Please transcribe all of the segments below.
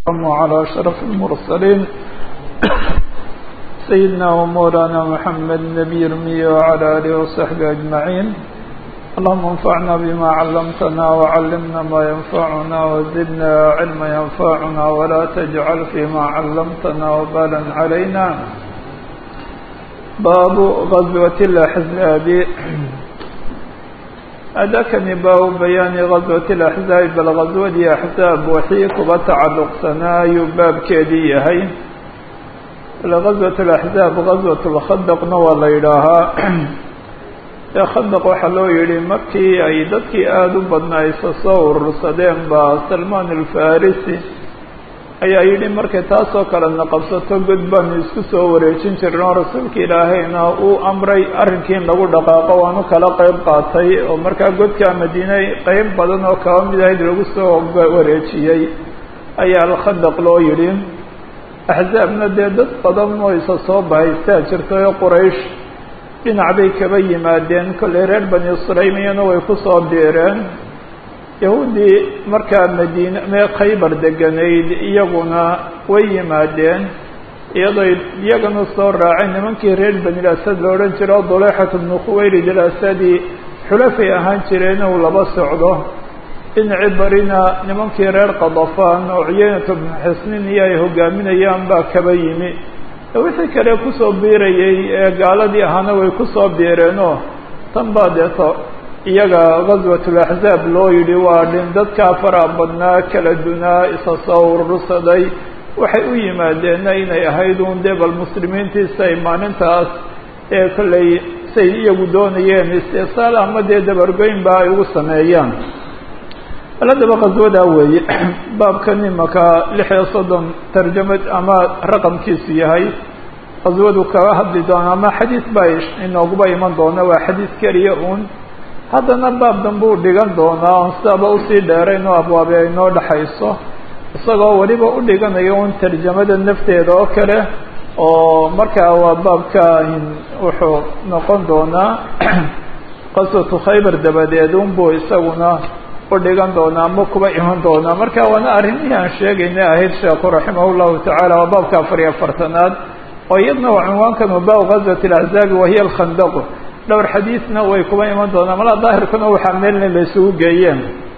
على أشرف المرسلين سيدنا ومولانا محمد نبي المي وعلى آله وصحبه أجمعين اللهم انفعنا بما علمتنا وعلمنا ما ينفعنا وزدنا علما ينفعنا ولا تجعل فيما علمتنا وبالا علينا باب غزوة الأحزاب أداكني باب بيان غزوة الأحزاب بل غزوة أحزاب وحي كبا تعلق سناي باب كيدي هي غزوة الأحزاب غزوة الخندق نوى ليلها khndq waxaa loo yihi markii ay dadkii aada u badnaa isa soo urursadeen baa salmaan alfarisi ayaa yidhi markay taasoo kalena qabsato god baanu isku soo wareejin jirin oo rasuulka ilaahayna uu amray arrinkii in lagu dhaqaaqo waanu kala qeyb qaatay oo markaa godka madiine qeyb badan oo kaba mid ahayd lagu soo wareejiyey ayaa alkhandaq loo yidhi axzaabna dee dad badan oo isa soo bahaystaa jirtay oo quraysh dhinac bay kaba yimaadeen kollay reer bani sulaymiyana way kusoo biireen yahuuddii markaa madiine mee khaybar deganayd iyaguna way yimaadeen iyadoo iyagana soo raaceen nimankii reer bani asad la odhan jira o duleyxat bnu khuwaylid alasadi xulafay ahaan jireen uu laba socdo dhinacii barina nimankii reer qadafaan oo ciyaynata bnu xisnin iyo ay hogaaminayaan baa kaba yimi wixii kale kusoo biirayay ee gaaladii ahaana way kusoo biireenoo tan baa deeto iyaga ghaswatulaxzaab loo yidhi waa dhin dadkaa faraha badnaa kala dunaa isa soo urursaday waxay u yimaadeenna inay ahayd uun dee bal muslimiintiisa ay maalintaas ee kollay say iyagu doonayeen istisaal ama dee dabargoynba ay ugu sameeyaan aladaba khaswadaa weeye baabkan imaka lix iyo soddon tarjamad ama raqamkiisu yahay khaswadu kaga hadli doona ama xadiis baa inooguba iman doona waa xadiis keliya uun haddana baab danbuu dhigan doonaa oon sidaaba usii dheerayn oo abwaabe ay noo dhexayso isagoo weliba u dhiganayo un tarjamada nafteeda oo kale oo markaa waa baabka wuxuu noqon doonaa qaswatu khaybar dabadeed unbuu isaguna udhigan doonaa ama kuba iman doonaa marka waana arrimihii aan sheegayna ahayd sheekhu raximah llahu tacaala waa baabka afar iyo afartanaad oo iyadna waa cinwaankan bab gazwat اlaxzaabi wahiya alkhandaqu dhowr xadiisna way kuba iman doonaa malaa daahirkuna waxaa meelna la isugu geeyeen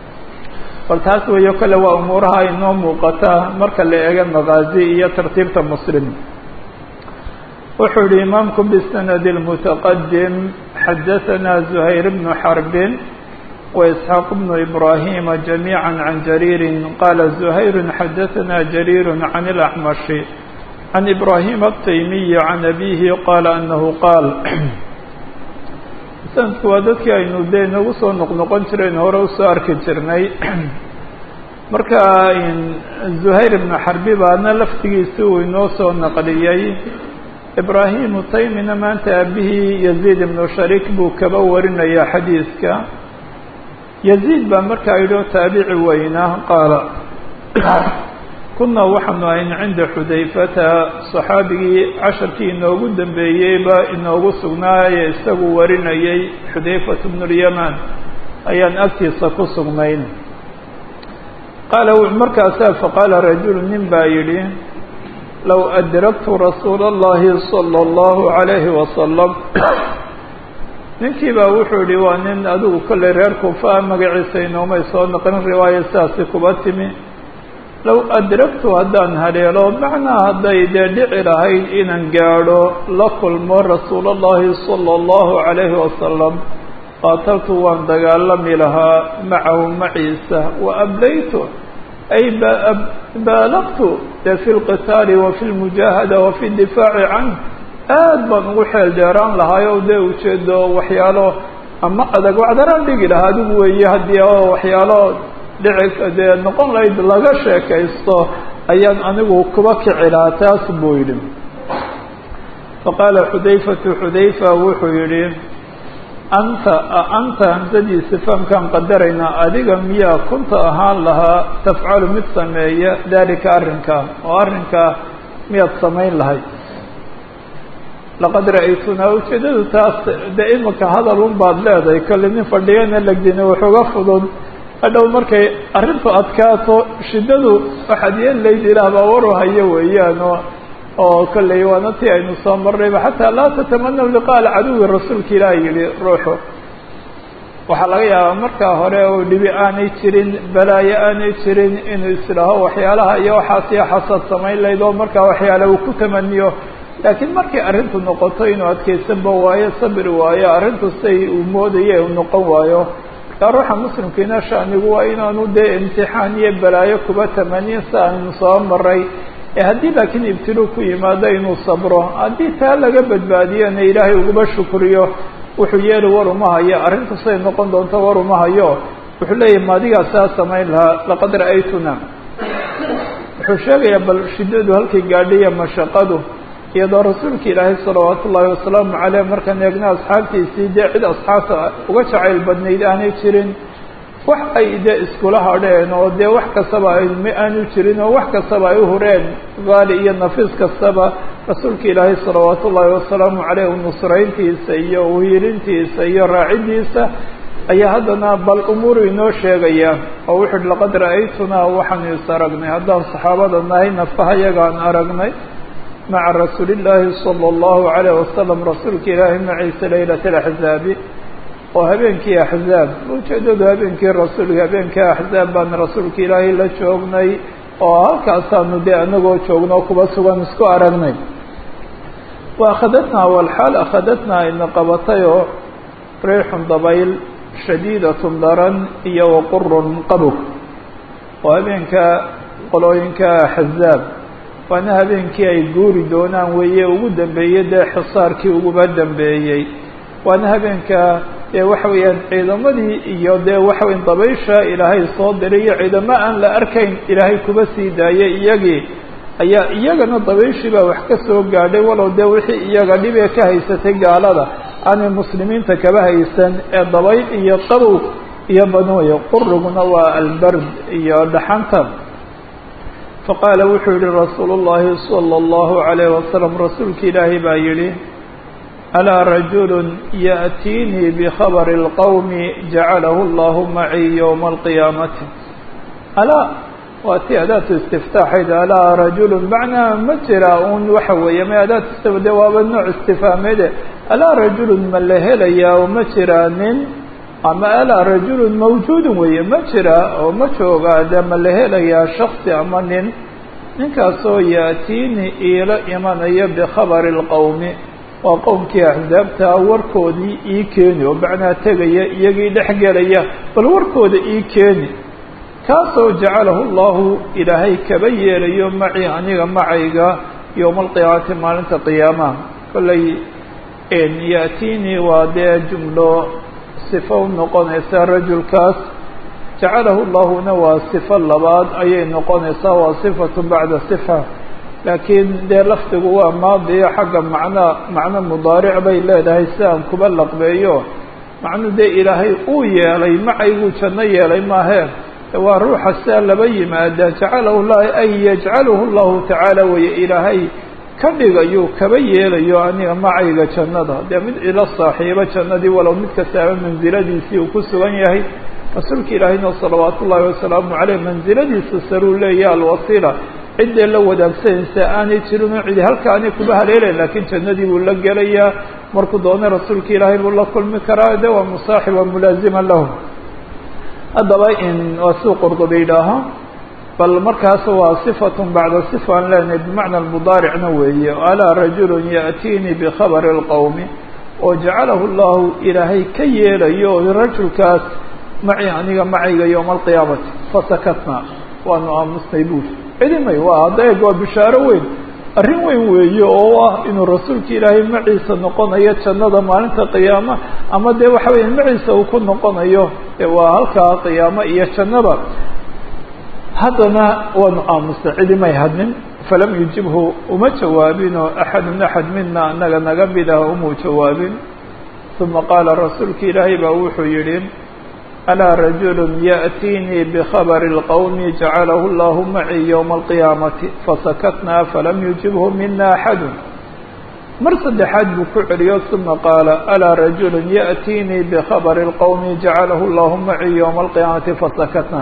bal taas weeyo kale waa umuuraha inoo muuqata marka la eega maqaazi iyo tartiibta muslim wuxuu yihi imaamku bisanadi اlmutaqadim xadaثana zuhayr bnu xarbin وإسحاق بن إبراهيم جميعا عن جرير قال زهير حدثنا جرير عن الأحمش عن إبراهيم التيمي عن أبيه قال أنه قال sanadku waa dadkii aynu dee nagu soo noqnoqon jireen hore usoo arki jirnay marka zuhayr ibnu xarbi baana laftigiisi uu inoo soo naqliyey ibraahimu taymina maanta aabihii yaziid ibnu shariik buu kaba warinaya xadiiska yaziid baa markaa yidhi oo taabici weyna qaala kunaa waxaanu ahayn cinda xudayfata saxaabigii casharkii inoogu dambeeyeyba inoogu sugnaaye isagu warinayay xudayfat bnu lyamaan ayaan agtiisa ku sugnayn qaala markaasaa faqaala rajulu nin baa yidhi low adraktu rasuula اllahi salى اllahu عalayhi wasalam ninkii baa wuxuu yihi waa nin adigu kollay reer kuufa magaciisa inoomay soo noqon riwaaya sidaasi kuba timi low adragtu haddaan haleelo macnaa hadday dee dhici lahayd inaan gaadho la kulmo rasuul اllahi salى اllahu عalayhi wasalam qaataltu waan dagaalami lahaa macahu maciisa wa ablaytu ay baalaqtu dee fi lqitaali wa fi lmujaahada wa fi difaaci canh aad baan ugu xeel dheeraan lahaay oo dee ujeedo waxyaalo ama adag wacdaraan dhigi lahaa adigu weeye haddii oo waxyaalo dhici dee noqon lahayd laga sheekaysto ayaan anigu kuba kici lahaa taas buu yidhi faqaala xudayfatu xudayfa wuxuu yidhi anta anta hamsadiisa fahamkaan qadaraynaa adiga miyaa kunta ahaan lahaa tafcalu mid sameeya dalika arrinkaa oo arrinkaa miyaad samayn lahayd laqad ra'aytunaa ujeedadu taas dee imika hadal un baad leedahay kolle nin fadhiyana legdina waxuga fudud hadhow markay arrintu adkaato shiddadu waxaad yeelayd ilaah baa waru hayo weeyaan oo oo kolley waana tii aynu soo marnayba xataa laa tatamanaw liqaa alcaduwi rasuulka ilaah yihi ruuxu waxaa laga yaabaa markaa hore oo dhibi aanay jirin balaayo aanay jirin inuu isdhaho waxyaalaha iyo waxaas iyo xasad samayn layd oo markaa waxyaale uu ku tamaniyo laakiin markay arrintu noqoto inuu adkaysanba waayo sabri waayo arrintu say uu moodaya u noqon waayo markaa ruuxa muslimkiina shanigu waa inaanu dee imtixaan iyo balaayo kuba tamaniyin si aynu soo maray ee haddii laakiin ibtiluu ku yimaado inuu sabro haddii taa laga badbaadiyona ilaahay uguba shukriyo wuxuu yeeli war uma hayo arrintu say noqon doonto war uma hayo wuxuu leeyahay maadigaa saa samayn lahaa laqad ra'aytuna wuxuu sheegayaa bal shiddadu halkay gaadhiya mashaqadu iyadoo rasuulka ilaahay salawaatu ullaahi wasalaamu caleyh markaan eegna asxaabtiisii dee cid asxaabta uga jacayl badnayd aanay jirin wax ay dee iskula hadheen oo dee wax kastaba ay ma aanu jirin oo wax kastaba ay u hureen gaali iyo nafiis kastaba rasuulka ilaahay salawaatu ullaahi wasalaamu caleyh nusrayntiisa iyo uhiilintiisa iyo raacidiisa ayaa haddana bal umuuru inoo sheegaya oo wuxu uhi laqad ra'aytunaa waxaanu is aragnay haddaan saxaabada nahay nafaha yagaan aragnay maca rasuulillaahi sala allahu calayh wasalam rasuulka ilaahay maciisa laylat alaxzaabi oo habeenkii axzaab ujeedadu habeenkii rasuulka habeenkii axzaab baan rasuulka ilaahay la joognay oo halkaasaanu dee anagoo joogno kuba sugan isku aragnay wa akhadatnaa walxaal akhadatnaa ayna qabatay oo riixun dabayl shadiidatun daran iyo waqurun qabog oo habeenka qolooyinka axzaab waana habeenkii ay guuri doonaan weeye ugu dambeeyey dee xisaarkii uguba dambeeyey waana habeenka dee waxa weeyaan ciidamadii iyo dee waxa weya dabaysha ilaahay soo diray iyo ciidamo aan la arkayn ilaahay kuba sii daayay iyagii ayaa iyagana dabayshii baa wax ka soo gaadhay walow dee wixii iyaga dhibee ka haysatay gaalada aanay muslimiinta kaba haysan ee dabayl iyo qabow iyo banooya quriguna waa albard iyo dhaxanta faqaala wuxuu yihi rasuulu llahi sala allahu calayh wasalam rasuulka ilaahay baa yidhi alaa rajulu yaأtiinii bikhabari اlqowmi jacalahu allahu macii ywma alqiyaamati alaa waa ti adaatu istiftaaxayd alaa rajulu macnaa ma jira un waxa weeye ma adaat de waaba nooc istifhaameede alaa rajulu ma la helayaa oo ma jiraa nin ama alaa rajulu mawjuudun weeye ma jira oo ma joogaa de ma la helayaa shaksi ama nin ninkaasoo yaatiini iila imanaya bikhabari اlqowmi waa qowmkii axzaabtaa warkoodii ii keeni oo macnaa tegaya iyagii dhex gelaya bal warkooda ii keeni kaasoo jacalahu llahu ilaahay kaba yeelayo macii aniga macayga yowma alqiyaamati maalinta qiyaamaha kollay yaatiinii waa dee jumlo sifo u noqonaysa rajulkaas jacalahu llahuna waa sifo labaad ayay noqonaysaa waa sifatu bacda sifa laakiin dee lafdigu waa maadiyo xagga macna macno mudaaric bay leedahay si aan kuba laqbeeyo macnu dee ilaahay uu yeelay macayguu janno yeelay maahee waa ruuxa sidaa laba yimaada jacalahu llahi ay yajcaluhu llahu tacaala weye ilaahay ka dhigayo kaba yeelayo aniga macayga jannada dee mid ila saaxiibo jannadii walow mid kastaaba mansiladiisii uu ku sugan yahay rasuulka ilaahayna salawaatu ullaahi wasalaamu caleyh mansiladiisa saruu leeya alwasiila ciddee la wadaagsanaysa aanay jirinoo cidi halkaanay kuba haleelayn laakiin jannadii buu la gelayaa markuu doonay rasuulka ilaahay buu la kulmi karaa de waa musaaxiba mulaazima lahu haddaba in waa suu qurdubi yidhaaho bal markaas waa sifatun bacda sifa aan leenahay bimacna mudaaricna weeye alaa rajulun yaأtiinii bikhabari اlqowmi oo jacalahu llahu ilaahay ka yeelayo oo rajulkaas maci aniga macayga yowma alqiyaamati fasakatna waanu aamusnay buuri cidimay waa hadda eeg waa bishaaro weyn arrin weyn weeye oo ah inuu rasuulka ilaahay maciisa noqonayo jannada maalinta qiyaama ama dee waxa weya maciisa uu ku noqonayo waa halkaa qiyaamo iyo jannada haddana waanu aamusnay cidimay hadnin falam yujibhu uma jawaabinoo axadun axad mina anaga naga mid ah umuu jawaabin uma qaala rasuulka ilaahay baa wuxuu yidhi alaa rajulu yaأtiinii bkhabari اlqowmi jacalahu llahu macii ywma alqiyaamati fasakatnaa falam yujibhu mina axadu mar saddexaad buu ku celiyo uma qaala alaa rajulu yaأtiinii bkhabri اlqowmi jacalahu llahu macii ywma alqiyaamati fasakatna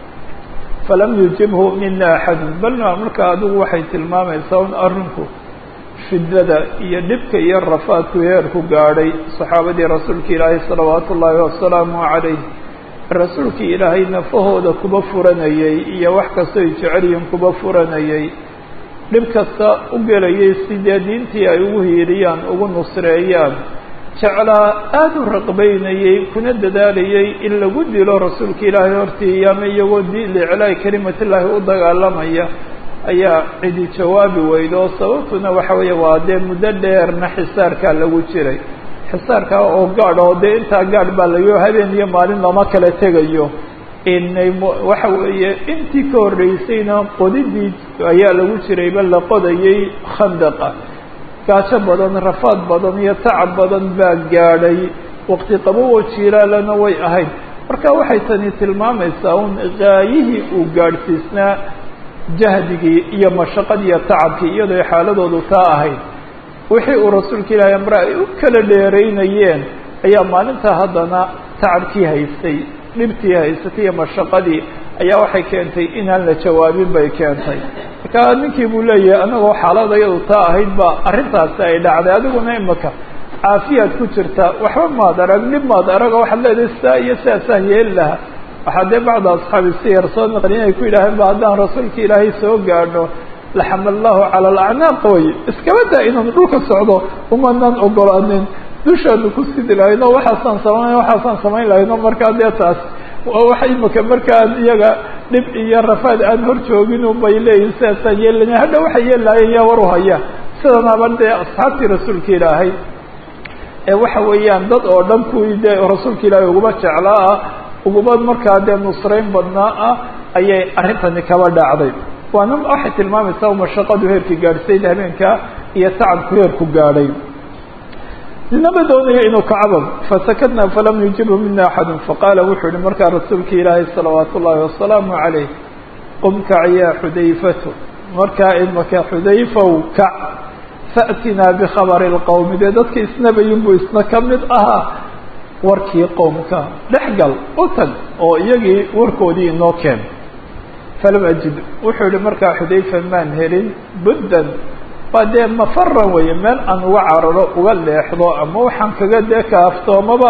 falam yujibhu mina axadu bal marka adigu waxay tilmaamaysaa un arrinku shiddada iyo dhibka iyo rafaadku heerku gaadhay saxaabadii rasuulka ilaahay salawaatu ullaahi wasalaamu calayh rasuulkii ilaahay nafahooda kuba furanayey iyo wax kastoy jecelyihin kuba furanayey dhib kasta u gelayay sidee diintii ay ugu hiiriyaan ugu nusreeyaan jeclaa aada u raqbaynayey kuna dadaalayay in lagu dilo rasuulka ilaahay hortii ama iyagoo liclaahi kelimatillaahi u dagaalamaya ayaa cidi jawaabi weydo oo sababtuna waxa weeye waa dee muddo dheerna xisaarkaa lagu jiray xisaarkaa oo gaadh oo dee intaa gaadh baa layo habeen iyo maalin lama kala tegayo inay waxa weeye intii ka horreysayna qodidii ayaa lagu jirayba la qodayay khandaqa gaajo badan rafaad badan iyo tacab badan baa gaadhay waqti qabowo jiilaalana way ahayd marka waxay tani tilmaamaysaa un gaayihii uu gaadhsiisnaa jahdigii iyo mashaqadii iyo tacabkii iyadoo xaaladoodu taa ahayd wixii uu rasuulka ilaahay amre ay u kala dheeraynayeen ayaa maalintaa haddana tacabkii haystay dhibtii haysatay iyo mashaqadii ayaa waxay keentay inaan la jawaabin bay keentay marka ninkii buu leeyahay anagoo xaalada iyadu taa ahayd ba arrintaasi ay dhacday adiguna imaka caafiyaad ku jirta waxba maad arag dhib maad arago waxaad leedahay sidaa iyo sidaasaan yeeli lahaa waxaa dee bacda asxaabi siyar soo naqlin ay ku yidhaaheen ba haddaan rasuulka ilaahay soo gaadho laxamallahu cala alacnaaq way iskaba daa inaan dhulka socdo umanaan ogolaanin dushaanu ku sidi lahayno waxaasaan samayn waxaasaan samayn lahayno markaa dee taas waxa imaka markaan iyaga dhib iyo rafaad aan hor joogin bay leeyihin sidaasaan yeelilana hadha waxay yeelilahayen yaa war u haya sidanaba dee asxaabtii rasuulka ilaahay ee waxa weeyaan dad oo dhan kuwii dee rasuulka ilaahay uguma jeclaa ah uguma markaa dee nusrayn badnaa ah ayay arrintani kaba dhacday waana waxay tilmaamaysaa mashaqadu heerkii gaadhsayd habeenka iyo tacabku heerku gaadhay ninama doonayo inuu kacabo fasakatna falam yujibhu mina axadu faqaala wuxuu yihi markaa rasuulka ilaahay salawaatu ullaahi wasalaamu calayh qum kac yaa xudayfatu markaa imaka xudayfow kac fa'tinaa bikhabari lqowmi dee dadka isnabayin buu isna ka mid ahaa warkii qowmka dhexgal u tag oo iyagii warkoodii inoo keen falam ajid wuxuu yihi markaa xudayfa maan helin buddan waa dee mafaran weeye meel aan uga cararo uga leexdo ama waxaan kaga dee kaaftoomaba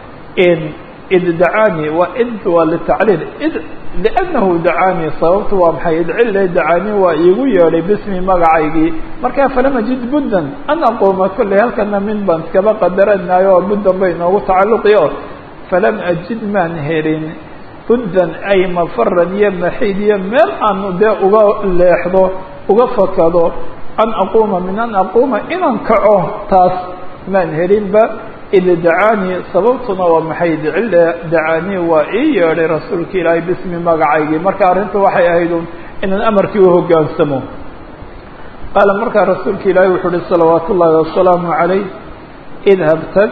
id dacaanii waa id waa litacliil id liannahu dacaanii sababtu waa maxay idcille dacaanii waa iigu yeedhay bismi magacaygii markaa falam ajid buddan an aquuma kolley halkana min baan iskaba qadaranayo oo buddan bay inoogu tacalluqi o falam ajid maan helin buddan ay mafaran iyo maxiid iyo meel aan dee uga leexdo uga fakado an aquuma min an aquuma inaan kaco taas maan helinba id dacaanii sababtuna waa maxay dicille dacaanii waa ii yeedhay rasuulka ilaahay bismi magacaygii marka arrinta waxay ahayd un inaan amarkii uhogaansamo qaala markaa rasuulka ilaahay wuxuu uhi salawaatu ullaahi wasalaamu calayh idhab tag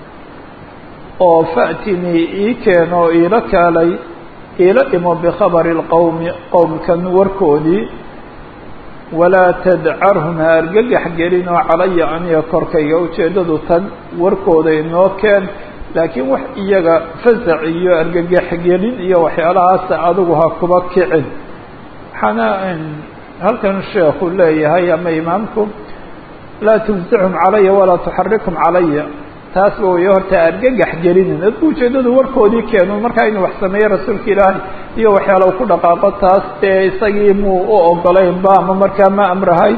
oo fa'tinii ii keeno oo iila kaalay iila dhimo bikhabari lqowmi qowmkan warkoodii walaa tadcarhum ha argagax gelin oo calaya aniga korkayga ujeeddadu tan warkooda inoo keen laakiin wax iyaga fasac iyo argagax gelin iyo waxyaalahaasa adigu ha kuba kicin waxaana halkan sheekhu leeyahay ama imaamku laa tufsixum calaya walaa tuxarikum calaya taasba way horta argagax gelinin dadku ujeeddadu warkoodii keenu markaa inuu wax sameeyo rasuulka ilaahay iyo waxyaala ku dhaqaaqo taas dee isagii muu u ogolaynba ama markaa ma amrahay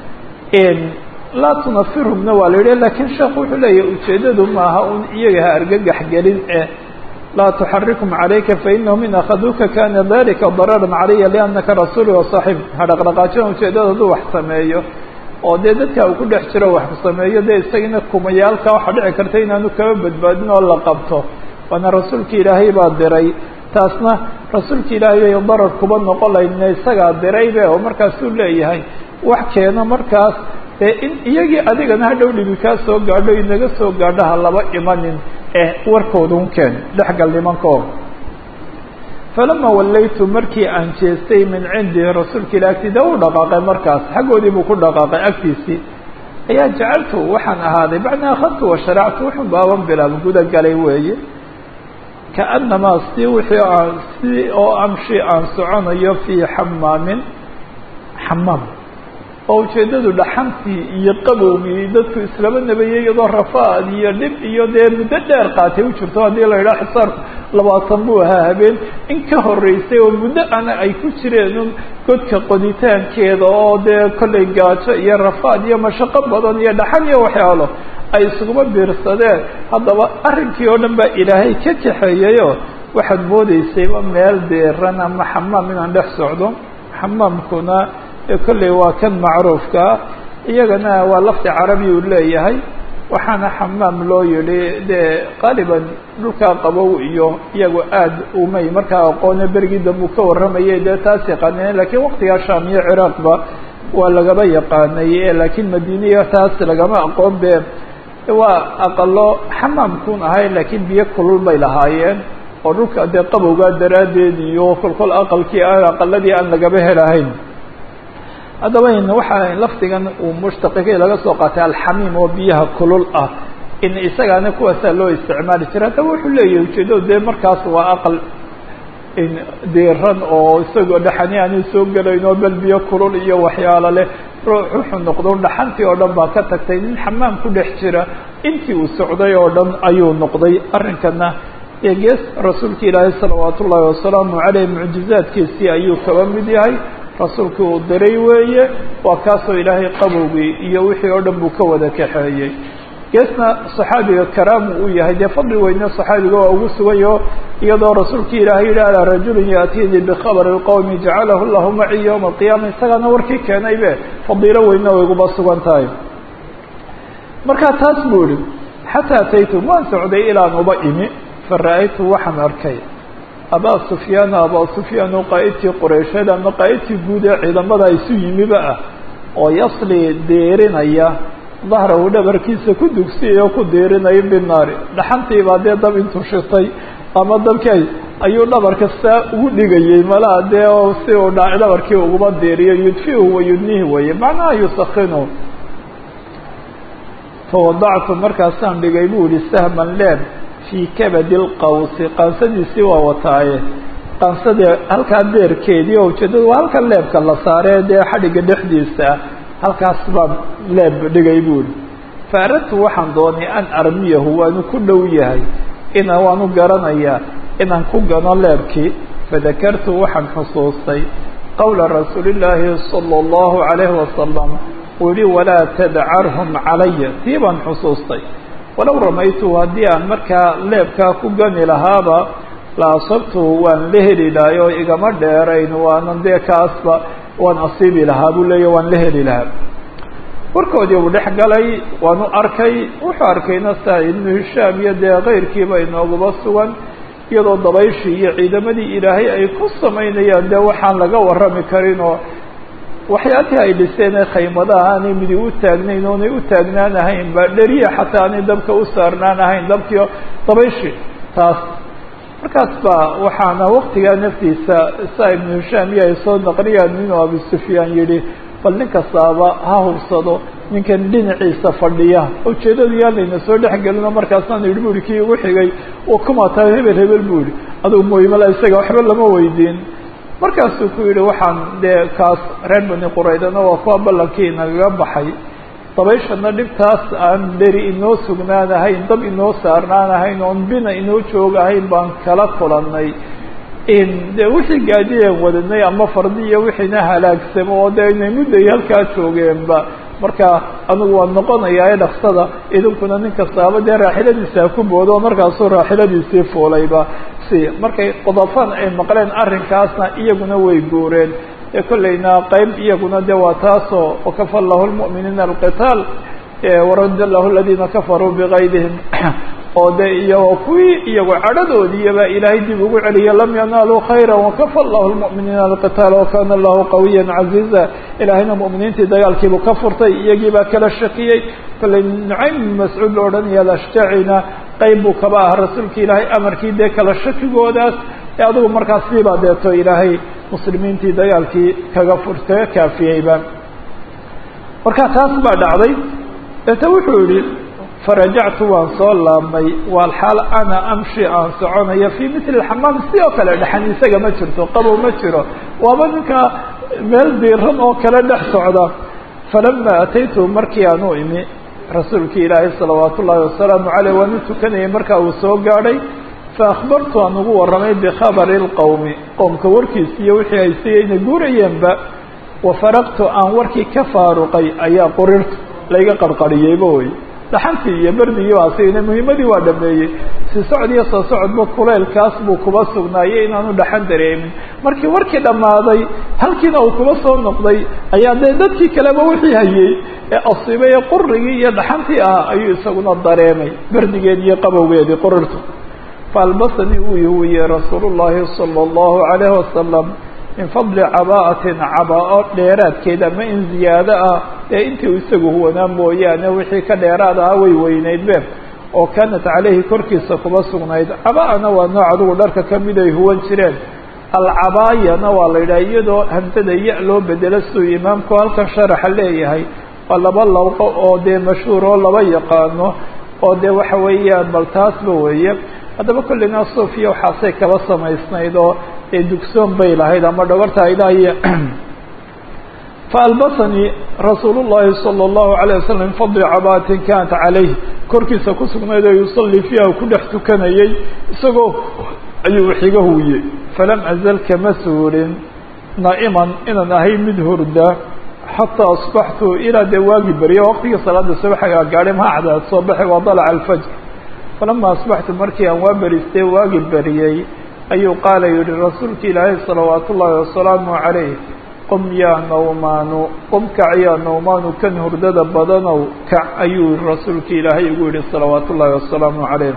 laa tunafirhumna waa la yidhi lakiin sheekhu wuxuu leeyahy ujeeddadu maaha un iyaga ha argagax gelin eh laa tuxarikum calayka fainahum in akhaduuka kana dalika dararan calaya liannaka rasuuli wasaaxib ha dhaqdhaqaajina ujeeddada hadduu wax sameeyo oo dee dadka uu ku dhex jiro wax sameeyo dee isagina kumayaalka waxaa dhici karta inaanu kaba badbaadin oo la qabto waana rasuulka ilaahay baa diray taasna rasuulka ilaahay bay darar kuba noqon lahaydna isagaa diraybe oo markaasuu leeyahay wax keeno markaas dee in iyagii adigana hadhow dhibi kaa soo gaadho inaga soo gaadho ha laba imanin eh warkoodun keen dhexgal nimankao falama wallaytu markii aan jeestay min cindii rasuulka ilah agtiida u dhaqaaqay markaas xaggoodii buu ku dhaqaaqay agtiisii ayaa jacaltu waxaan ahaaday bacna akhadtu washaractu wuxuu baaban bilaab guda galay weeye kaanamaa si wixii aan si oo amshi aan soconayo fii xamaamin xamaam oo ujeeddadu dhaxantii iyo qabowgii dadku islama nabayey iyadoo rafaad iyo dhib iyo dee muddo dheer qaatay u jirto haddii la yidhaha xisaar labaatan buu ahaa habeen in ka horeysay oo muddo ana ay ku jireen un godka qoditaankeeda oo dee kollay gaajo iyo rafaad iyo mashaqo badan iyo dhaxan iyo waxyaalo ay isuguma biirsadeen haddaba arrinkii oo dhan baa ilaahay ka kaxeeyeyoo waxaad moodeysayba meel deeran ama xamaam inaan dhex socdo xamaamkuna kolley waa kan macruufkaa iyagana waa lafdi carabi uu leeyahay waxaana xamaam loo yihi dee qaaliban dhulkaa qabow iyo iyagu aad umay markaa aqoone berigii dambe uu ka warramayay dee taas yaqaaneen lakiin waqtigaa shaam iyo ciraaqba waa lagaba yaqaanay laakiin madiiniya taas lagama aqoon be waa aqalo xamaamkun ahay laakiin biyo kulul bay lahaayeen oo dhulka dee qabowgaa daraaddeed iyo kolkol aqalkii aan aqaladii aan lagaba helahayn haddaba waxaa lafdigan uu mushtaqikay laga soo qaatay alxamiim oo biyaha kulul ah in isagaana kuwaasaa loo isticmaali jira haddaba wuxuu leeyahay ujeeddadu dee markaas waa aqal diiran oo isagoo dhaxani aanu soo gelayn oo bel biyo kulul iyo waxyaalo leh ruux wuxuu noqdo dhaxantii oo dhan baa ka tagtay nin xamaam ku dhex jira intii uu socday oo dhan ayuu noqday arrinkana ee gees rasuulka ilaahay salawaat ullaahi wasalaamu caleyh mucjizaadkiisii ayuu kaba mid yahay rasuulkii uu diray weeye waa kaasoo ilaahay qabowgii iyo wixii oo dhan buu ka wada kaxeeyey geesna saxaabiga karaamu uu yahay dee fadli weyne saxaabiga waa ugu sugayo iyadoo rasuulkii ilaahay yihi alaa rajulin yaatiinii bikhabari lqowmi jacalahu llahu maci yowma alqiyaama isagaana warkii keenaybe fadiilo weyne way uguba sugan tahay markaa taas buu ihi xataa ataytum waan socday ilaan uba imi fara-aytu waxaan arkay abaa sufyaana abaa sufyaan oo qaa'idkii qureysheed ama qaa'idkii guud ee ciidamada isu yimiba ah oo yasli deerinaya dahrahu dhabarkiisa ku dugsiyay oo ku deerinaya binaari dhaxantiibaa dee dab intuu shitay ama dabkay ayuu dhabarka saa ugu dhigayey malaha dee oo si uu dha dhabarkii uguba deeriyo yudfihu wa yudnihi weeye macnaha yusakinu fawadactu markaasaan dhigay buu yihi sahman leeb fii kabadi lqawsi qaansadiisii waa wataaye qaansadii halkaa beerkeedii oo ujeedadu waa halka leebka la saaree dee xadhigga dhexdiisa ah halkaas baan leeb dhigay buuri fa aradtu waxaan doonay an armiyahu waanu ku dhow yahay ina waanu garanayaa inaan ku gano leebkii fadakartu waxaan xusuustay qowla rasuulillaahi sala allahu calayhi wasalam uu yihi walaa tadcarhum calaya tii baan xusuustay walow ramaytuhu haddii aan markaa leebkaa ku gani lahaaba la asabtuhu waan la heli lahay oo igama dheerayn waanan dee kaasba waan asiibi lahaa buu leeya waan la heli lahaa warkoodii uu dhex galay waanu arkay wuxuu arkayna saa ibnu hishaam iyo dee keyrkiiba inooguba sugan iyadoo dabayshii iyo ciidamadii ilaahay ay ku samaynayaan dee waxaan laga warrami karin oo waxyaalihii ay dhiseen ee khaymadaha aanay midi u taagnayn oonay u taagnaan ahayn ba dheriya xataa aanay dabka u saarnaan ahayn dabkii dabayshi taas markaas ba waxaana waktigaa naftiisa saa ibnu hishaam iyo ay soo naqliyaan inuu abu sufyaan yihi bal nin kastaaba ha hubsado ninkan dhinaciisa fadhiya ujeedadu yaa layna soo dhexgelino markaasaan yihi bu ihi kii ugu xigay kumataa hebel hebel bu ihi adugu mooymala isaga waxba lama weydiin markaasuu ku yihi waxaan dee kaas reer bani quraydana waa kuwa ballankii nagaga baxay dabayshana dhibtaas aan dheri inoo sugnaan ahayn dab inoo saarnaan ahayn oon bina inoo joog ahayn baan kala kulanay de wixii gaadiyeen wadanay ama fardi iyo wixiina halaagsamo oo dee inay mudday halkaa joogeenba marka anigu waan noqonayaa ee dhaksada idinkuna nin kastaaba dee raaxiladiisa ha ku boodo oo markaasuu raaxiladiisii fuulayba si markay qodofan ay maqleen arrinkaasna iyaguna way guureen ee kollayna qeyb iyaguna de waa taasoo wakafa lahu lmu'miniina alqitaal warada lahu aladiina kafaruu bigaydihim oo de iyo kuwii iyagu cadhadoodiiyaba ilaahay dib ugu celiya lam yanaaluu khayra wakafa llahu lmu'miniina alqitaal wakana allahu qawiya caziiza ilaahayna mu'miniintii dagaalkiibuu ka furtay iyagii baa kala shakiyey kollay nucaym bin mascuud la odhanaya alashtaacina qeyb buu kaba ah rasuulka ilaahay amarkii dee kala shakigoodaas ee adigu markaas siibaa deeto ilaahay muslimiintii dagaalkii kaga fur kaga kaafiyeyba marka taas baa dhacday deeta wuxuu yihi farajactu waan soo laabmay walxaal ana amshi aan soconayo fii mitli xamaam sidoo kale dhexan isaga ma jirto qabow ma jiro waaba ninka meel diiran oo kale dhex socda falama ataytu markii aan u imi rasuulkii ilaahay salawaat ullaahi wasalaamu caleyh waan u tukanayay markaa uu soo gaadhay faakbartu aan ugu warramay bikhabari lqowmi qowmka warkiis iyo wixii ay sigayna guurayeenba wafaraqtu aan warkii ka faaruqay ayaa qurirtu layga qarqariyeyba wey dhaxantii iyo berdigii baa sigayna muhiimadii waa dhameeyey si socod iyo soo socodba kuleylkaas buu kuba sugnaayey inaanu dhaxan dareemin markii warkii dhammaaday halkiina uu kuba soo noqday ayaa dee dadkii kaleba wixii hayey ee asiibay ee qurigii iyo dhaxantii ah ayuu isaguna dareemay berdigeed iyo qabowgeedii qurirtu faalbasanii uu yuhuwiyey rasuulu llaahi sala allahu calayhi wasalam min fadli caba'atin cabaa-o dheeraadkeed ama in ziyaado ah ee intii uu isagu huwanaa mooyaane wixii ka dheeraad ahaa way weynaydbe oo kaanat caleyhi korkiisa kuba sugnayd caba'ana waa nooc adigu dharka kamid ay huwan jireen alcabaayana waa la yidhaha iyadoo hamsada ya loo bedelo siduu imaamku halkan sharaxa leeyahay waa laba lawqo oo dee mashhuur oo laba yaqaano oo dee waxa weeyaan bal taasba weeye haddaba kolleyna sofiya waxaasay kaba samaysnayd oo dee dugsoon bay lahayd ama dhabarta aydahiy faalbasanii rasuul llahi salى اllahu alayه wasalam min fadli cabaatin kanat calayh korkiisa ku sugnayd oo yusalii fiiha ku dhex tukanayay isagoo ayuu xiga huwiyey falam azal kama suurin naa'iman inaan ahay mid hurda xataa asbaxtu ilaa dee waagi beriye waqtigii salaada subaxagaa gaadhay maa cadaad soo baxay waa dalaca alfajr falama asbaxtu markii aan waa beristay waagi beriyey ayuu qaala yihi rasuulka ilaahay salawaat ullaahi wasalaamu calayh qum yaa nawmaanu qum kac yaa nawmaanu kan hurdada badanow kac ayuu rasuulka ilaahay igu yihi salawaat ullaahi wasalaamu calayh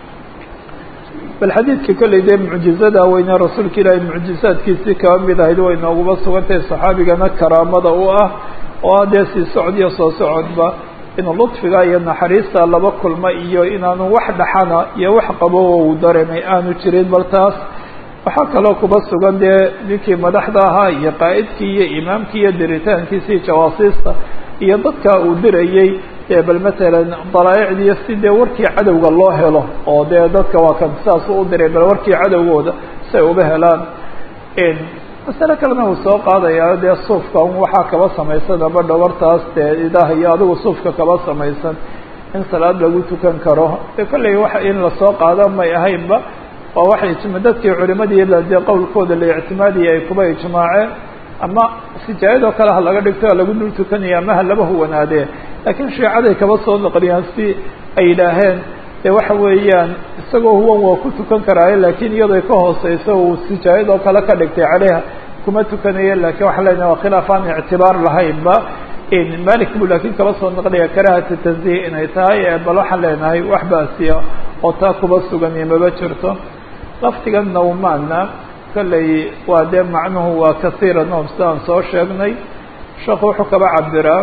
bal xadiidka kolley dee mucjizada weyne rasuulka ilaahay mucjizaadkiisii kaba mid ahayd way nooguba sugantahay saxaabigana karaamada u ah oo ah dee sii socod iyo soo socodba inuu ludfiga iyo naxariista laba kulma iyo inaanu wax dhaxana iyo wax qabo oo uu dareemay aanu jirin bal taas waxaa kaloo kuba sugan dee ninkii madaxda ahaa iyo qaa'idkii iyo imaamkii iyo diritaankiisii jawaasiista iyo dadka uu dirayey bal matalan dalaaicdiiyo si dee warkii cadowga loo helo oo dee dadka waa kan saasuu u diray bal warkii cadowgooda si ay uba helaan masale kalena uu soo qaadayaa dee suufka un waxaa kaba samaysan ama dhabartaas dee idaha iyo adigu suufka kaba samaysan in salaad lagu tukan karo de kolley wax in lasoo qaado may ahaynba waa waxay ijma dadkii culimadii dee qowlkooda la ictimaadiyay ay kuba ijmaaceen ama sijaayadoo kale ha laga dhigto ha lagu dul tukanaya ama ha laba huwanaadee laakiin shiicaday kaba soo noqliyaan si ay yidhaaheen dee waxa weeyaan isagoo huwan waa ku tukan karaaye laakiin iyadoo ka hooseyso uu sijaayadoo kale ka dhigtay caleyha kuma tukanaye lakiin waxaa leenahay waa khilaaf aan ictibaar lahaynba malik buu laakiin kaba soo noqlaya karahata tanzih inay tahay bal waxaan leenahay wax baasiya oo taa kuba sugan iyo maba jirto laftiga nawmaana kolley waa dee macnuhu waa kasiira noom sidaan soo sheegnay sheekhu wuxuu kaba cabiraa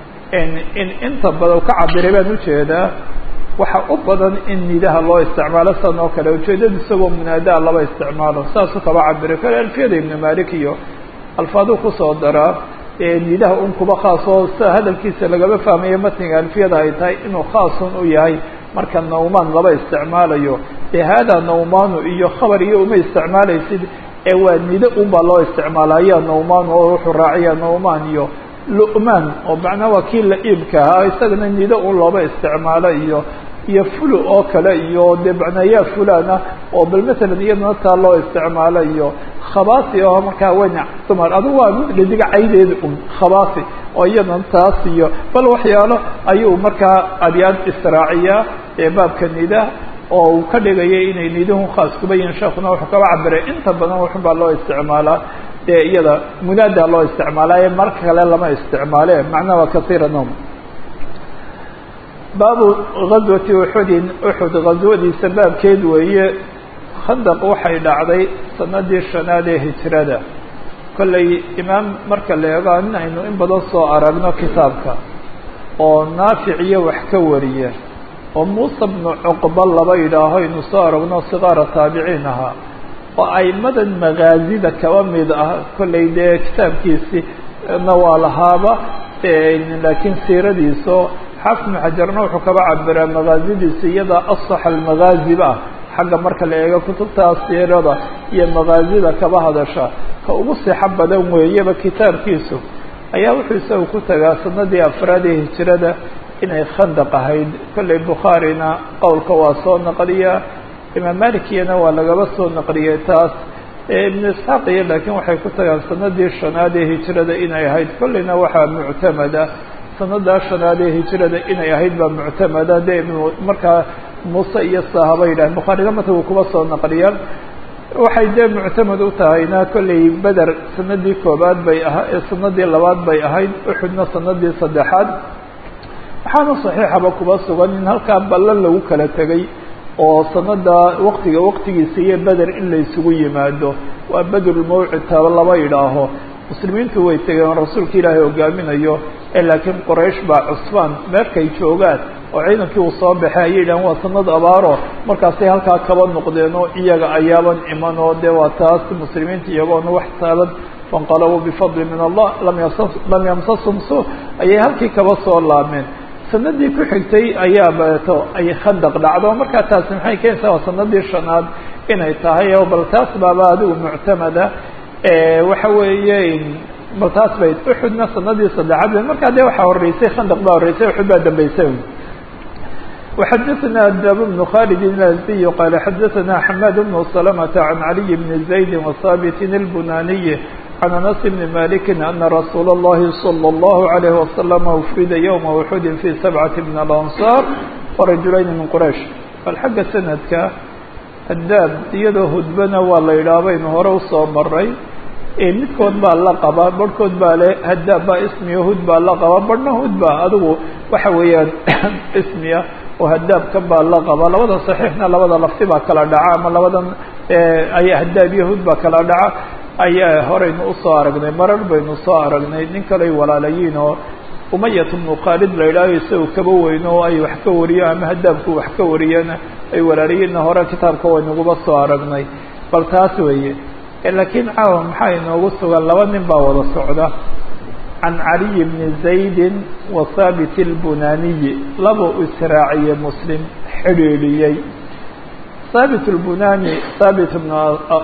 in inta badan ka cabiray baan ujeedaa waxa u badan in nidaha loo isticmaalo san oo kale ujeedada isagoo munaadaa laba isticmaalo saasuu kaba cabiray kale alfiyada ibnu malik iyo alfaaduu kusoo daraa nidaha un kuba khaas oo sida hadalkiisa lagaba fahmayo matniga alfiyada ay tahay inuu khaasun u yahay marka nawmaan laba isticmaalayo dee haadaa nawmaanu iyo khabar iyo uma isticmaalaysid ee waa nido un baa loo isticmaala ayaa nawmaan oo wuxuu raaciyaa nawmaan iyo lu'maan oo macnaa waa kii la-iibka ahaa isagana nido un looba isticmaalo iyo iyo fulu oo kale iyo dee macnaayaa fulana oo bal matalan iyadana taa loo isticmaalo iyo khabaasi oo markaa weyna dumar adigu waa mid dhidiga caydeeda un khabaasi oo iyadana taas iyo bal waxyaalo ayuu markaa adyaad israaciyaa ee baabka nida oo uu ka dhigayay inay niduhu khaas kuba yihin sheekuna wuxuu kaba cabiray inta badan wuxun baa loo isticmaalaa dee iyada munaada loo isticmaalaaye marka kale lama isticmaale macnaha waa kasiira nom baabu gazwati uxudin uxud gazwadiisa baabkeed weeye khandaq waxay dhacday sanadii shanaad ee hijrada kollay imaam marka la eego in aynu in badan soo aragno kitaabka oo naafic iyo wax ka wariya oo muuse bnu cuqba laba yidhaaho aynu soo aragno sigaara taabiciin ahaa oo aimadan magaazida kaba mid ah kollay dee kitaabkiisi na waa lahaaba laakiin siiradiiso xaafid ibnu xajarna wuxuu kaba cabiraa magaazidiisa iyada asax almagaaziba ah xagga marka la eego kutubta siirada iyo magaazida kaba hadasha ka ugu sixo badan weeyaba kitaabkiisu ayaa wuxuu isaga ku tagaa sanadii afraad ee hijirada inay khandaq ahayd kolley bukhaarina qowlka waa soo naqliya imaam malikiyana waa lagaba soo naqliyey taas ibnu isxaaq iyo laakiin waxay ku tagaan sanadii shanaad ee hijirada inay ahayd kolleyna waxaa muctamada sanadaa shanaad ee hijirada inay ahayd baa muctamada dee ibn markaa muuse iyo saahaba yidhahen bukhaarina mata uu kuba soo naqliyaan waxay dee muctamad u tahayna kolley beder sanadii koobaad bay aha sanadii labaad bay ahayd uxudna sanadii saddexaad waxaana saxiixaba kuba sugan in halkaa ballan lagu kala tegay oo sanada waktiga waktigiisa iyo beder in la isugu yimaado waa bedrulmawcid taba laba idhaaho muslimiintu way tegeen rasuulka ilaahay hogaaminayo ee laakiin qoraysh baa cusbaan meerkay joogaan oo ciidankii uu soo baxay ayay yidhahan waa sanad abaaro markaasay halkaa kaba noqdeen oo iyaga ayaaban iman oo dee waa taas muslimiinta iyagoona wax taaban fanqalabuu bifadli min allah lam yamsasum su ayay halkii kaba soo laabmeen sanadii ku xigtay ayaa bato ay khandaq dhacdo markaa taasi maxay keenaysaa waa sanadii shanaad inay tahay oo bal taas baaba adigu muctamada waxa weeye bal taas bay uxudna sanadii saddexaad ba markaa dee waxaa horeysay khandaq baa horeysay uxud baa dambeysay وxadثna dab بن khالد الأزدي qال xadثna حmاd بن سلمة عن علي بن زيد وثابت البناني عن أنس بن مالك أن رsuuل اللhi صلى الله عليه وسلم أfrida يوم أحud في سبعة من الأنصار ورaجuلayn من qريش bal xagga سندka hadaab iyadoo hudbana waa la yidhaha baynu hore usoo maray midkood baa la qabaa barhkood baa le hadaab baa ismiya hud baa la qabaa barhna hud baa adigu waxa weeyaan ismiya oo hadaabkan baa la qabaa labada صaxiixna labada lafti baa kala dhaca ama labadan aya hadaab iyo hud baa kala dhaca ayaa horeynu usoo aragnay marar baynu soo aragnay nin kaley walaalayiin oo umayat bnu khaalid la yidhaaho isaga kaba weyno oo ay wax ka wariyo ama hadaabku wax ka wariyana ay walaalayiinna hore kitaabka waynaguba soo aragnay bal taas weeye laakiin caawa maxaa inoogu sugan laba nin baa wada socda can caliy bni zaydin wa thaabit اlbunaniyi laba u israaciye muslim xidhiidhiyey thaabit اlbunani thaabit bnu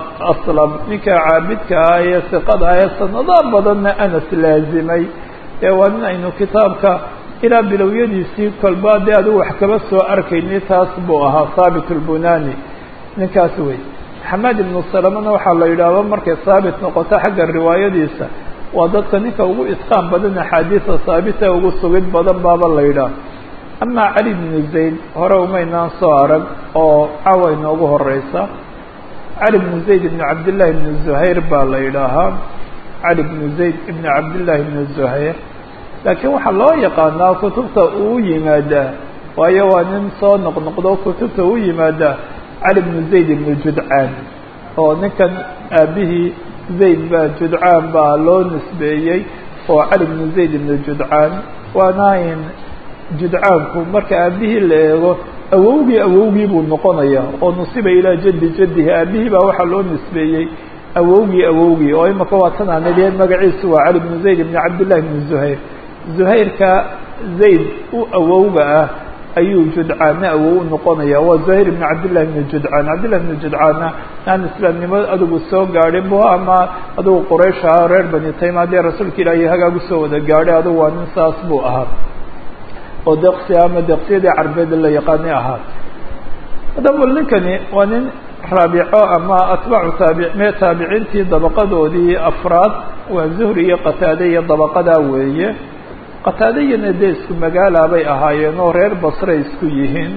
aslam ninka caabidka ah ee siqada ah ee sanado badanna anas laazimay ee waa nin aynu kitaabka ilaa bilowyadiisii kolba dee adigu wax kaba soo arkayni taas buu ahaa thaabit اlbunani ninkaas wey xamaad ibnu salamana waxaa la yidhaahdo markay haabit noqoto xagga riwaayadiisa waa dadka ninka ugu itqaan badan axaadiisa haabita ugu sugid badan baaba la yidhaah amaa cali bnu zayd hore umaynaan soo arag oo cawa inoogu horeysa cali bnu zayd ibnu cabdillahi ibnu zuhayr baa la yidhaahaa cali bnu zayd ibnu cabdillahi ibnu zuhayr laakiin waxaa loo yaqaanaa kutubta uu yimaadaa waayo waa nin soo noqnoqdo kutubta u yimaadaa cali bnu zayd ibnu judcaan oo ninkan aabihii zayd baa judcaan baa loo nisbeeyey oo cali bnu zayd ibnu judcaan waana in judcaanku marka aabihii la eego awowgii awowgii buu noqonaya oo nusiba ilaa jaddi jaddihi aabihii baa waxaa loo nisbeeyey awowgii awowgii oo imaka waa tan aanideen magaciisu waa cali bnu zayd ibnu cabdillahi ibnu zuhayr zuhayrka zayd u awowga ah ayuu judcaanna awow u noqonaya waa zuhayr ibnu cabdillahi ibnu judcaan cabdillahi ibnu judcaanna aan islaamnimo adigu soo gaadhin bu ama adigu quraysh ahaa reer bani tayma haddii rasuulka ilaahay hagaagu soo wada gaadhay adigu waa nin saas buu ahaa oo deqsi ama deqsiyadii carbeed la yaqaani ahaa haddaba ninkani waa nin raabico ama atbaacu taabi mee taabiciintii dabaqadoodii afraad waa zuhri iyo qataade iyo dabaqadaa weeye qataadayana dee isku magaala bay ahaayeen oo reer basray isku yihiin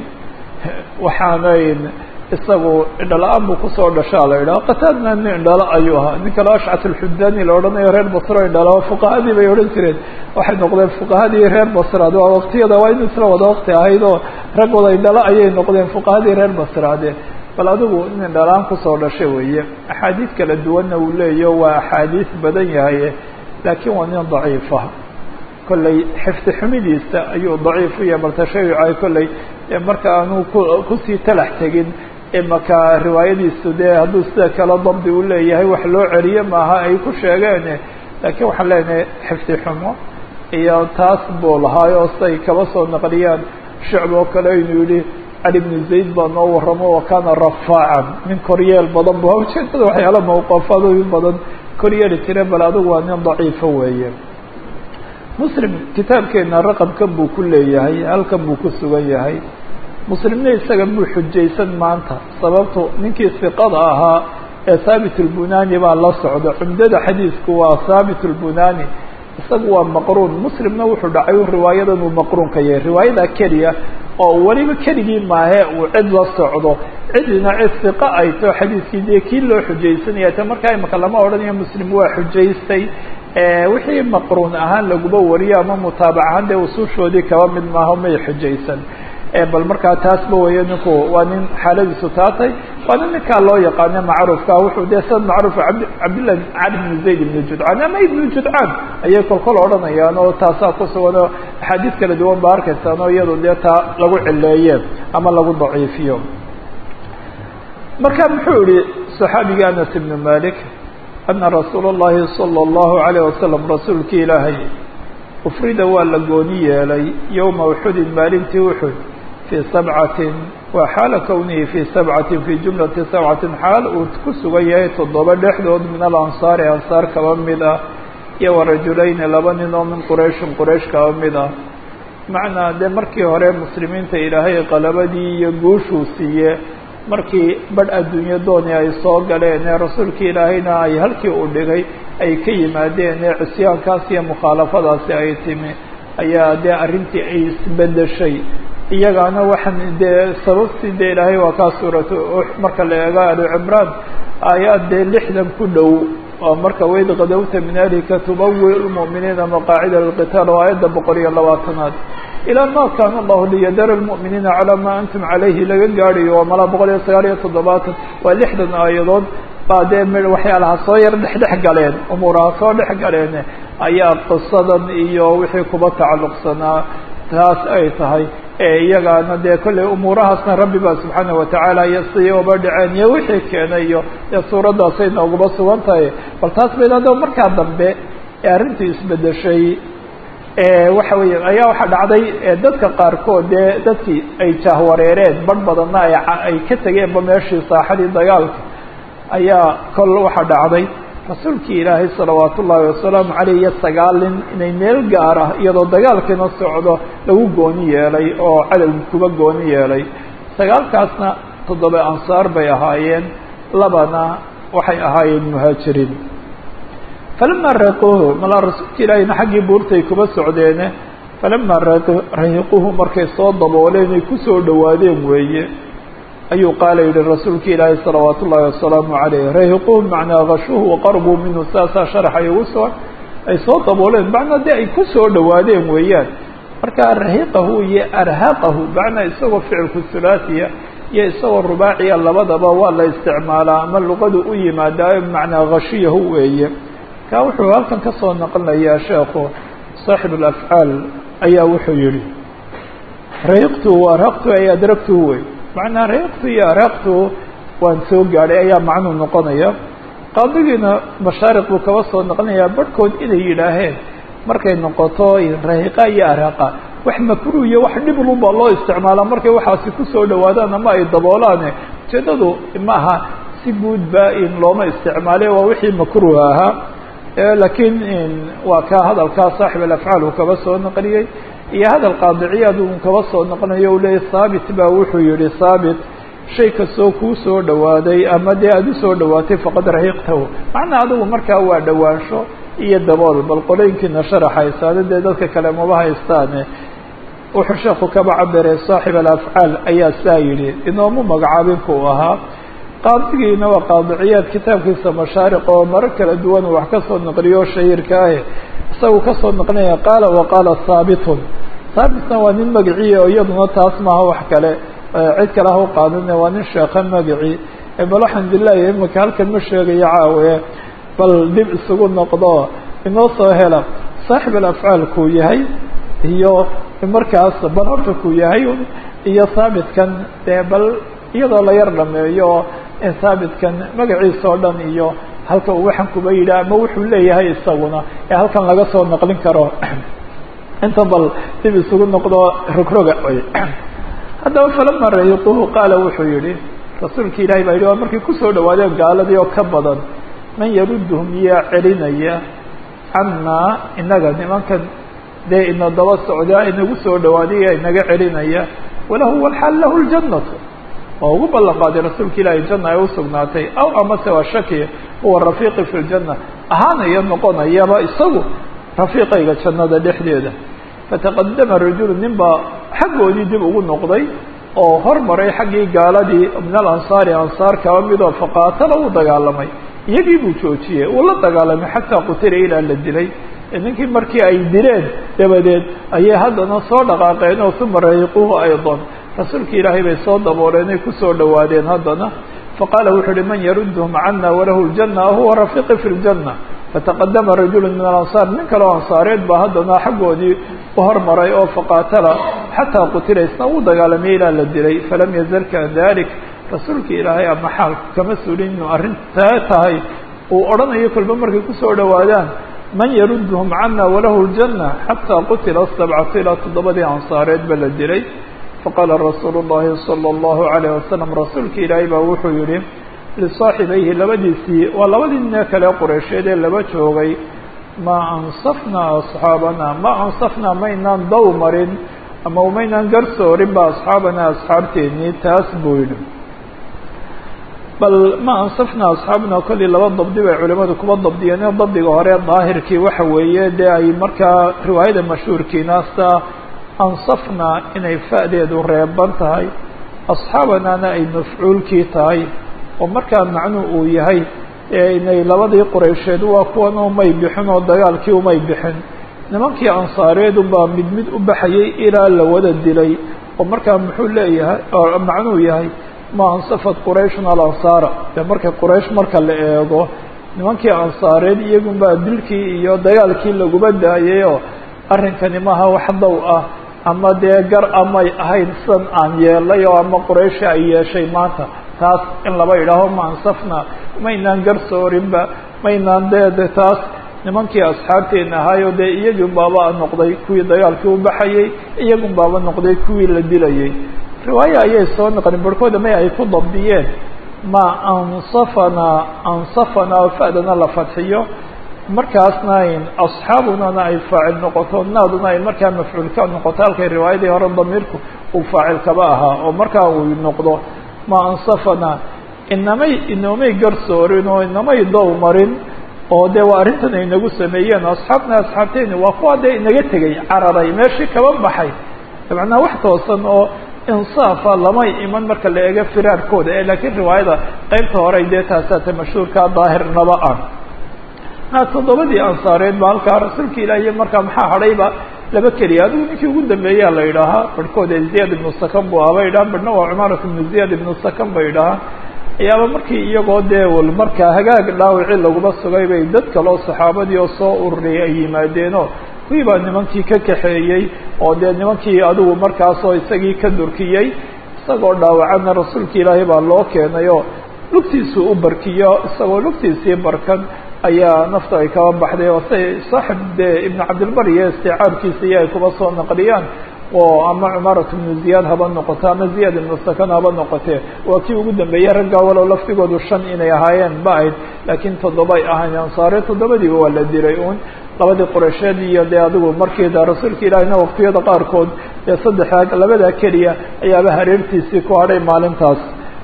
waxaanayn isagu indhala-aan buu kusoo dhashaa la idhaha qataadna nin indhalo ayuu ahaa nin kale ashcat alxudani la odhanayo reer basro indhala fuqahadii bay odhan jireen waxay noqdeen fuqahadii reer basraad waa waktiyada waa in isla wada wakti ahayd oo rag wada indhalo ayay noqdeen fuqahadii reer basraade bal adigu nin indhala-aan kusoo dhashay weeye axaadiid kala duwanna uu leeyaho waa axaadiis badan yahay laakiin waa nin daciifa kolley xifdi xumidiisa ayuu daciif u yahay baltashayuca kolley marka aanu ku kusii talax tegin imaka riwaayadiisu dee hadduu sida kale dabdi u leeyahay wax loo celiye maaha ay ku sheegeen laakiin waxaan leenahay xifdi xumo iyo taas buu lahaayoo say kaba soo naqliyaan shicb oo kale inuu yihi cali bnu zayd baa noo waramo wa kana rafaacan nin koryeel badan bu ujeedada waxyaala mawqafadooyin badan koryeeli jire bal adigu waa nin daciifo weeye muslim kitaabkeena raqamkan buu ku leeyahay halkan buu ku sugan yahay muslimna isaga buu xujaysan maanta sababto ninkii siqada ahaa ee thaabit lbunani baa la socda cumdada xadiisku waa thaabit lbunani isagu waa maqruun muslimna wuxuu dhacay u riwaayadan uu maqruunka yahay riwaayada keliya oo weliba keligii maahe uu cid la socdo cidina cid siqa ay too xadiiskii dee kii loo xujaysanaya ta markaa imaka lama odhanayo muslim waa xujaystay wixii maqruun ahaan laguba wariyo ama mutaabac ahaan dee usushoodii kaba mid maaho may xujaysan bal markaa taasba weeye ninku waa nin xaaladiisu taatay waa nin ninkaa loo yaqaano macruufka wuxuu dee sad macruuf abd cabdillah cali bn zayd ibn judcaan ama ibnu judcaan ayay kolkol odhanayaan oo taasaa ku sugan oo axaadiis kala duwan ba arkaysaan oo iyado dee taa lagu cileeye ama lagu daciifiyo marka muxuu yihi صaxaabigii anas ibn malik ana rasuul اllahi salى اllahu alayه wasalam rasuulkii ilaahay ufrida waa la gooni yeelay yowma uxudin maalintii uxud fii sabcatin waa xaala kownihi fii sabcatin fii jumlati sabcatin xaal uu ku sugan yahay toddoba dhexdood min alansaari ansaar kaba mid ah iyo warajulayni laba nin oo min qurayshin quraysh kaba mid ah macnaa dee markii hore muslimiinta ilaahay qalabadii iyo guushuu siiye markii badh adduunyo dooni ay soo galeen ee rasuulkii ilaahayna ay halkii u dhigay ay ka yimaadeen ee cisyaankaas iyo mukhaalafadaasi ay timi ayaa dee arrintii ay isbedeshay iyagaana waxaan dee sababtii dee ilaahay waa kaa suuratu marka la eego ali cimraan aayaad dee lixdan ku dhow oo marka wayd kadawta min ahlika tubawi lmu'miniina maqaacida lilqitaal oo aayadda boqol iyo labaatanaad ilaa ma kaana allahu liyadara lmu'miniina calaa maa antum calayhi laga gaadhayo waa malaa boqol iyo sagaal iyo toddobaatan waa lixdan aayadood baa dee m waxyaalaha soo yar dhexdhex galeen umuuraha soo dhex galeen ayaa qisadan iyo wixii kuba tacalluqsanaa taas ay tahay iyagaana dee kolley umuurahaasna rabbi ba subxaana watacaala iyo siday uba dhaceen iyo wixii keenay iyo dee suuraddaasay nooguba sugan tahay bal taas bay hadaba markaa dambe ee arrintii isbedeshay waxa weya ayaa waxaa dhacday dadka qaarkood dee dadkii ay jahwareereen badh badanna ay ay ka tegeenba meeshii saaxadii dagaalka ayaa kol waxaa dhacday rasuulkii ilaahay salawaat ullaahi wasalaamu caleyh iyo sagaalin inay meel gaara iyadoo dagaalkiina socdo lagu gooni yeelay oo cadowgi kuba gooni yeelay sagaalkaasna toddoba ansaar bay ahaayeen labana waxay ahaayeen muhaajiriin falamaa raaquuhu malaa rasuulka ilaahayna xaggii buurtay kuba socdeene falamaa rahiquuhu markay soo dabooleen ay kusoo dhawaadeen weeye ayuu qaala yihi rasuulka ilaahay salawaat ullaahi wasalaamu calayh rahiquuhu macnaa kashuuhu waqarbuu minhu saasaa sharaxay ugu soo ay soo dabooleen macnaa dee ay ku soo dhawaadeen weeyaan marka rahiqahu iyo arhaqahu macnaa isagoo ficilku hulaasiya iyo isagoo rubaaciya labadaba waa la isticmaalaa ama luqadu u yimaadaa macnaa kashiyahu weeye ka wuxuu halkan ka soo naqlinayaa sheekhu saaxib alafcaal ayaa wuxuu yihi rahiqtu arhaqtu ay adragtuhu wey macnaa rahiqtu iyo arhaqtu waan soo gaadhay ayaa macnuu noqonaya qaadigiina mashaariq buu kaba soo naqlinayaa barhkood inay yidhaaheen markay noqoto rahiqa iyo arhaqa wax makruh iyo wax dhiblun baa loo isticmaalaa markay waxaasi kusoo dhawaadaan ama ay daboolaane ujeedadu maaha si guudba in looma isticmaale waa wixii makruh ahaa lakiin waa ka hadalkaa saaxib alafcaal uu kaba soo naqliyey iyo hadal qaadiciyaad uu kaba soo naqlinayo u leeyay haabit baa wuxuu yihi haabit shay kastoo kuu soo dhawaaday ama dee aad usoo dhawaatay faqad rahiqtahu macnaa adigu markaa waa dhawaansho iyo dabool bal qolooyinkiina sharaxaysaane dee dadka kale maba haystaane wuxuu sheeku kaba cabiray saaxib alafcaal ayaa saa yidhi inoomu magacaabin kuu ahaa qaadigiina waa qaadiciyaad kitaabkiisa mashaariq oo maro kala duwan wax ka soo naqliyo shahiirka ahe isagu kasoo naqlinaya qaala waqaala haabitun haabitna waa nin magiciya oo iyaduna taas maaha wax kale cid kale ha u qaadine waa nin sheekha magaci bal alxamdulilahi imika halkan ma sheegayo caawe bal dib isugu noqdo inoo soo hela saaxib alafcaal kuu yahay iyo markaas bal horta kuu yahay iyo haabitkan dee bal iyadoo la yar dhameeyo haabitkan magaciisa oo dhan iyo halka uu waxaan kuba yidhi ama wuxuu leeyahay isaguna ee halkan laga soo naqlin karo inta bal dib isugu noqdo rogroga haddaba falama rahiquhu qaala wuxuu yihi rasuulka ilahi baa yidhi waa markay kusoo dhawaadeen gaaladii oo ka badan man yaruduhum yaa celinaya cannaa inaga nimankan dee ina daba socdaa inagu soo dhawaadaya inaga celinaya walahu walxaal lahu ljannatu oo ugu ballan qaaday rasuulka ilaahi janna ay usugnaatay aw amase waa shaki huwa rafiiqi fi ljanna ahaanaya noqonayaba isagu rafiiqayga jannada dhexdeeda fataqadama rajulu nin baa xaggoodii dib ugu noqday oo hormaray xaggii gaaladii min alansaari ansaar kaba midoo faqaatala uu dagaalamay iyagii buu joojiyey uu la dagaalamay xataa qutila ilaa la dilay ninkii markii ay dileen dabadeed ayay haddana soo dhaqaaqeen oo uma rahiquhu aydan rasuulka ilaahay bay soo dabooleen ay kusoo dhawaadeen haddana faqaala wuxuu uhi man yaruduhum cana walahu ljanna huwa rafiiqi fi ljanna fataqadama rajulu min alansaar nin kaleo ansaareed baa haddana xaggoodii u hormaray oo faqaatala xataa qutila isna uu dagaalamay ilaa la dilay falam yazal kan dalik rasuulka ilaahay ama xaal kama sulin inuu arrintaa tahay uu odhanayo kolba markay kusoo dhawaadaan man yaruduhum cana walahu ljanna xataa qutila sabcatu ilaa toddobadii ansaareed ba la dilay faqaala rasuulu llahi sala allahu alayh wasalam rasuulka ilaahay baa wuxuu yihi lisaaxibayhi labadiisii waa labadii nin kale qureysheed ee laba joogay ma ansafnaa asxaabana ma ansafnaa maynaan daw marin ama maynaan garsoorin ba asxaabana asxaabteennii taas buu yidhi bal ma ansafnaa asxaabna kollii laba dabdi bay culimadu kuba dabdiyeen oo dabdiga hore daahirkii waxa weeye dee ay markaa riwaayada mashhuurkiinaasta ansafnaa inay fa'deedu reeban tahay asxaabanana ay mafcuulkii tahay oo markaa macnuu uu yahay inay labadii quraysheed waa kuwan umay bixin oo dagaalkii umay bixin nimankii ansaareedunbaa mid mid u baxayay ilaa la wada dilay oo markaa muxuu leeyahay oo macnuu yahay ma ansafat qurayshun alansaara dee marka quraysh marka la eego nimankii ansaareed iyagunbaa dilkii iyo dagaalkii laguba daayayoo arrinkani maaha wax dow ah ama dee gar amay ahayn sidan aan yeelay oo ama qurayshi ay yeeshay maanta taas in laba idhaaho ma ansafna maynaan garsoorinba maynaan dee de taas nimankii asxaabteena ahaayo dee iyagun baaba noqday kuwii dagaalkii u baxayay iyagun baaba noqday kuwii la dilayay riwaayo ayay soo naqlin barhkooda may ay ku dabdiyeen ma ansafanaa ansafanaa oo fa'dana la fadxiyo markaasna ayn asxaabunana ay faacil noqoto naaduna ay markaa mafcuul ka noqoto halkay riwaayadii hore damiirku uu faacil kaba ahaa oo markaa uu noqdo ma ansafanaa inamay inoomay garsoorin oo inamay dow marin oo dee waa arrintan ay nagu sameeyeen asxaabna asxaabteeni waa kuwa dee inaga tegay cararay meeshii kaba baxay macnaa wax toosan oo insaafa lamay iman marka la eego firaarkooda ee laakiin riwaayada qeybta hore dee taasaata mashhuurka daahirnaba ah na toddobadii ansaareed ba halkaa rasuulka ilaahiy markaa maxaa hadhayba laba keliya adigu ninkii ugu dambeeyaa la yidhaahaa barhkooda ziyaad ibnu sakan buu aha bay yidhahaan barhna waa cumaarat ibnu ziyaad ibnu sakan bay yidhahaan ayaaba markii iyagoo dee wal markaa hagaag dhaawicii laguma sugay bay dad kaleo saxaabadii oo soo ururiyay ay yimaadeenoo kuwii baa nimankii ka kaxeeyey oo dee nimankii adigu markaasoo isagii ka durkiyey isagoo dhaawacana rasuulka ilaahay baa loo keenay oo lugtiisuu u barkiyo isagoo lugtiisii barkan ayaa nafta ay kaba baxday oo say saaxib dee ibnu cabdilbar iyo isticaabkiisa iyo ay kuba soo naqliyaan oo ama cumaarat ibnu ziyaad haba noqoto ama ziyaad ibnu sakan haba noqotee waa kii ugu dambeeyey raggaa walow laftigoodu shan inay ahaayeen ba ahayd laakiin toddobay ahayn ansaare toddobadiiba waa la dilay uun labadii qureysheed iyo dee adigu markiida rasuulka ilaahina waqtiyada qaarkood dee saddexa labadaa keliya ayaaba hareertiisii ku hadhay maalintaas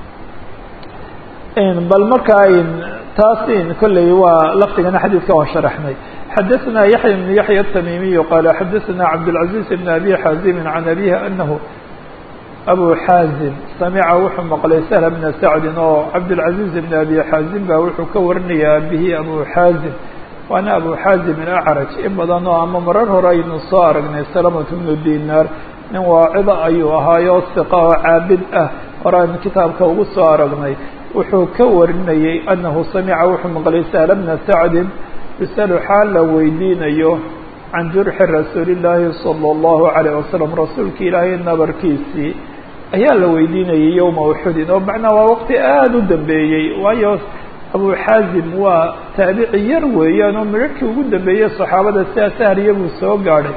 bal marka taas kolley waa laftigana xadiidka waan sharaxnay xadaثna yaحya بن yaحya التmimiي qala xadaثna cabdالعaزيز بن abi xaazimi can abihi anahu abu xaazim samica wuxuu maqlay shl bna sacdi oo cabdالعaزيز بn abi xaazim ba wuxuu ka warinaya abihi abu xaazim waana abu xaazim acraj in badan oo ama marar hore aynu soo aragnay salamة bnu dinar nin waacida ayuu ahaayo siqa oo caabid ah hore aynu kitaabka ugu soo aragnay wuxuu ka warinayey anahu samica wuxuu maqlay sahla bna sacdin yusalu xaal la weydiinayo can jurxi rasuuli llaahi sala allahu calayh wasalam rasuulka ilaahay nabarkiisii ayaa la weydiinayay yowma uxudin oo macnaa waa waqti aada u dambeeyey waayo abu xaazim waa taabici yar weeyaan oo midharhkii ugu dambeeyey saxaabada sidaa sahriya buu soo gaadhay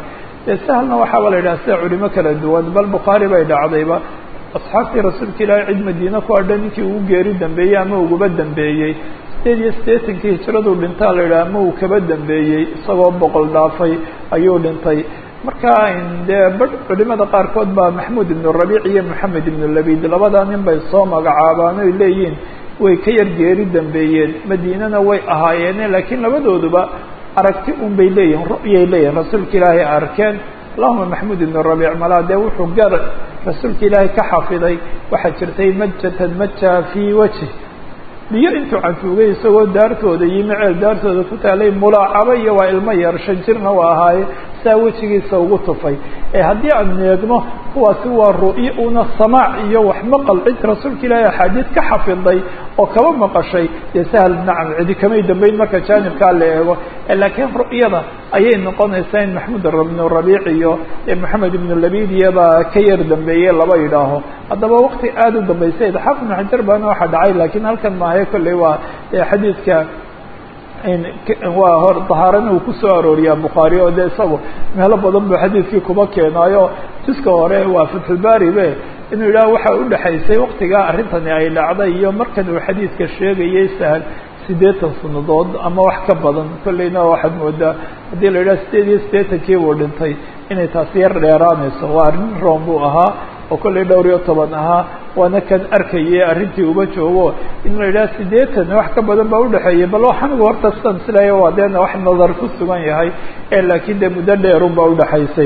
dee sahlna waxaaba la yidhaha sida culimo kala duwan bal bukhaari bay dhacdayba asxaabtii rasuulka ilaahay cid madiine ku adha ninkii ugu geeri dambeeyey ama uguba dambeeyey sideed iyo siddeetankii hijraduu dhintaa la yidhaha ama uu kaba dambeeyey isagoo boqol dhaafay ayuu dhintay marka dee badh culimada qaarkood baa maxmuud ibnu rabiic iyo maxamed ibnu labid labadaa nin bay soo magacaabaan oy leeyihiin way ka yar geeri dambeeyeen madiinana way ahaayeene laakiin labadooduba aragti un bay leeyihin ru'yay leeyihin rasuulka ilaahay arkeen allahuma maxmuud ibnu rabiic malaa dee wuxuu gar rasuulka ilaahay ka xafiday waxaa jirtay majatan maja fii wajhi biyo intuu cantuugay isagoo daartooda yimi ceel daartooda ku taalay mulaacabo iyo waa ilmo yar shan jirna waa ahaaye saa wejigiisa ugu tufay ee haddii aan eegno kuwaasi waa ru'yo una samaac iyo wax maqal cid rasuulka ilaahay axaadiid ka xafiday oo kaba maqashay dee sahal nacam cidi kamay dambeyn marka jaanibkaa la eego laakiin ru'yada ayay noqonaysaa in maxmuud ibnu rabiic iyo maxamed ibnu labidiyabaa ka yar dambeeyey laba yidhaaho haddaba wakti aada u dambeysay xaafid ibnu xajar baana waxaa dhacay laakiin halkan maahe kolley waa xadiidka waa hor dahaarana uu kusoo arooriyaa bukhaari oo de isagu meelo badan buu xadiidkii kuba keenaayo jiska hore waa fatxulbaari be inuu yidhaha waxa udhexaysay waktigaa arrintani ay dhacday iyo markan uu xadiidka sheegayay sahal siddeetan sanadood ama wax ka badan kolleyna waxaad moodaa haddii la yidhaha sideed iyo siddeetankii buu dhintay inay taasi yar dheeraanayso waa arrin room buu ahaa oo kolley dhowr iyo toban ahaa waana kan arkayay arrintii uba joogo in la yidhaha siddeetan wax ka badan baa udhexeeyay bal waxanigu horta sidan silayo waa deena wax nadar ku sugan yahay ee laakiin dee muddo dheerun baa udhexaysay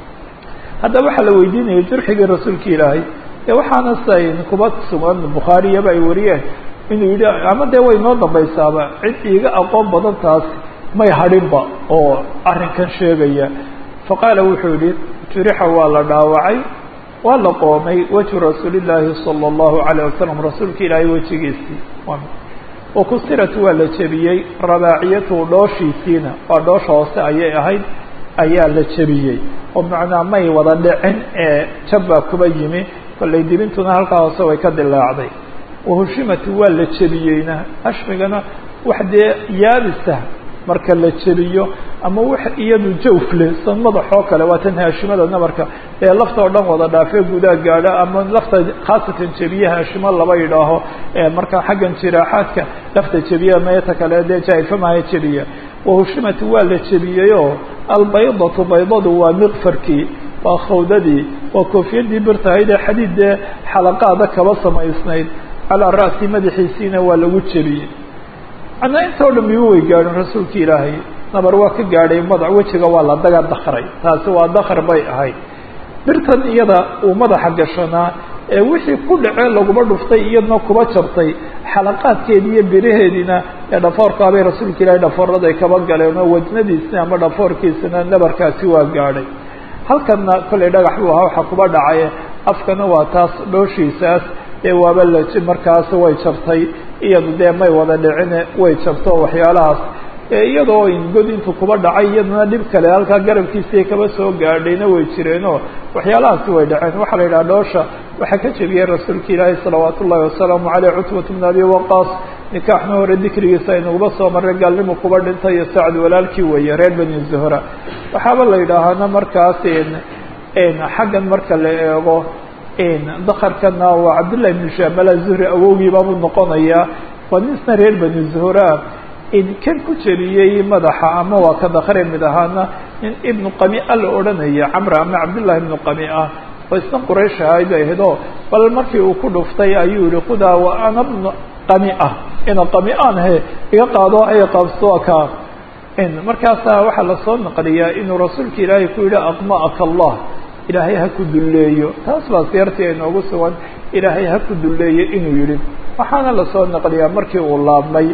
haddaba waxaa la weydiinayay jurxigii rasuulka ilaahay ee waxaana sayn kuba sugan bukhaariyaba ay wariyeen inuu yidhi ama dee way noo dambaysaaba cid iiga aqoon badan taas may hadhinba oo arrinkan sheegaya faqaala wuxuu yihi jurixa waa la dhaawacay waa la qoomay wejhu rasuulillaahi sala allahu calayh wasalam rasuulka ilaahay wejigiisii wakusirat waa la jebiyey rabaaciyatuhu dhooshiisiina waa dhoosha hoose ayay ahayd ayaa la jebiyey oo macnaa may wada dhicin ee jabbaa kuba yimi kollay dibintuna halkaa hoose way ka dilaacday wahushimati waa la jebiyeyna hashmigana wax dee yaabisa marka la jebiyo ama wax iyadu jawfle san madaxoo kale waa tan haashimada nabarka ee lafta oo dhan wada dhaafee gudaa gaadha ama lafta khaasatan jebiye haashimo laba yidhaaho marka xaggan jiraaxaadka lafta jebiya meeta kale dee jaaifamaha jebiya wahushimati waa la jebiyeyoo albaydatu baydadu waa miqfarkii waa khawdadii waa koofiyadii birtahayd ee xadiid dee xalaqaada kaba samaysnayd calaa ra'si madaxiisiina waa lagu jebiyey macnaa intoo dhan miba way gaadhin rasuulka ilaahay nabar waa ka gaadhay madax wejiga waa la daga dakray taasi waa dakr bay ahayd birtan iyada uu madaxa gashanaa ee wixii ku dhacee laguma dhuftay iyadna kuba jabtay xalaqaadkeedi iyo biraheediina ee dhafoorkaabay rasuulka ilaahay dhafoorada ay kaba galeen oo wajnadiisna ama dhafoorkiisana nabarkaasi waa gaadhay halkanna kollay dhagax buu ahaa waxaa kuba dhacay afkana waa taas dhooshiisaas dee waaba la markaas way jabtay iyadu dee may wada dhicine way jabto waxyaalahaas iyadoo god intuu kuba dhacay iyadana dhib kale halkaa garabkiisii kaba soo gaadhayna way jireenoo waxyaalahaasi way dhaceen waxaa la yidhaha dhoosha waxaa ka jebiyey rasuulka ilaahi salawaat ullahi wasalaamu caleyh cutbat bn abi waqaas nikaaxna hore dikrigiisa aynaguba soo marray gaalnimu kuba dhintay iyo sacd walaalkii weeye reer bani zuhra waxaaba la yidhaahana markaas xaggan marka la eego dakarkana waa cabdullahi ibnu shamala zuhri awowgiibaabuu noqonayaa waa nisna reer bani zuhra kan ku jebiyey madaxa ama waa ka dakre mid ahaana nin ibnu qamia la odhanaya camra ama cabdullahi ibnu qamia oo isna quraysh ahayd bay ahayd oo bal markii uu ku dhuftay ayuu yihi kudaa wa ana bnu qamia ina qamiaan he iga qaado ay qabsto ka markaasaa waxaa lasoo naqliyaa inuu rasuulka ilaahay ku yihi aqma'aka allah ilaahay ha ku dulleeyo taas baa seertii aynoogu sugan ilaahay ha ku dulleeyo inuu yihi waxaana lasoo naqliyaa markii uu laabmay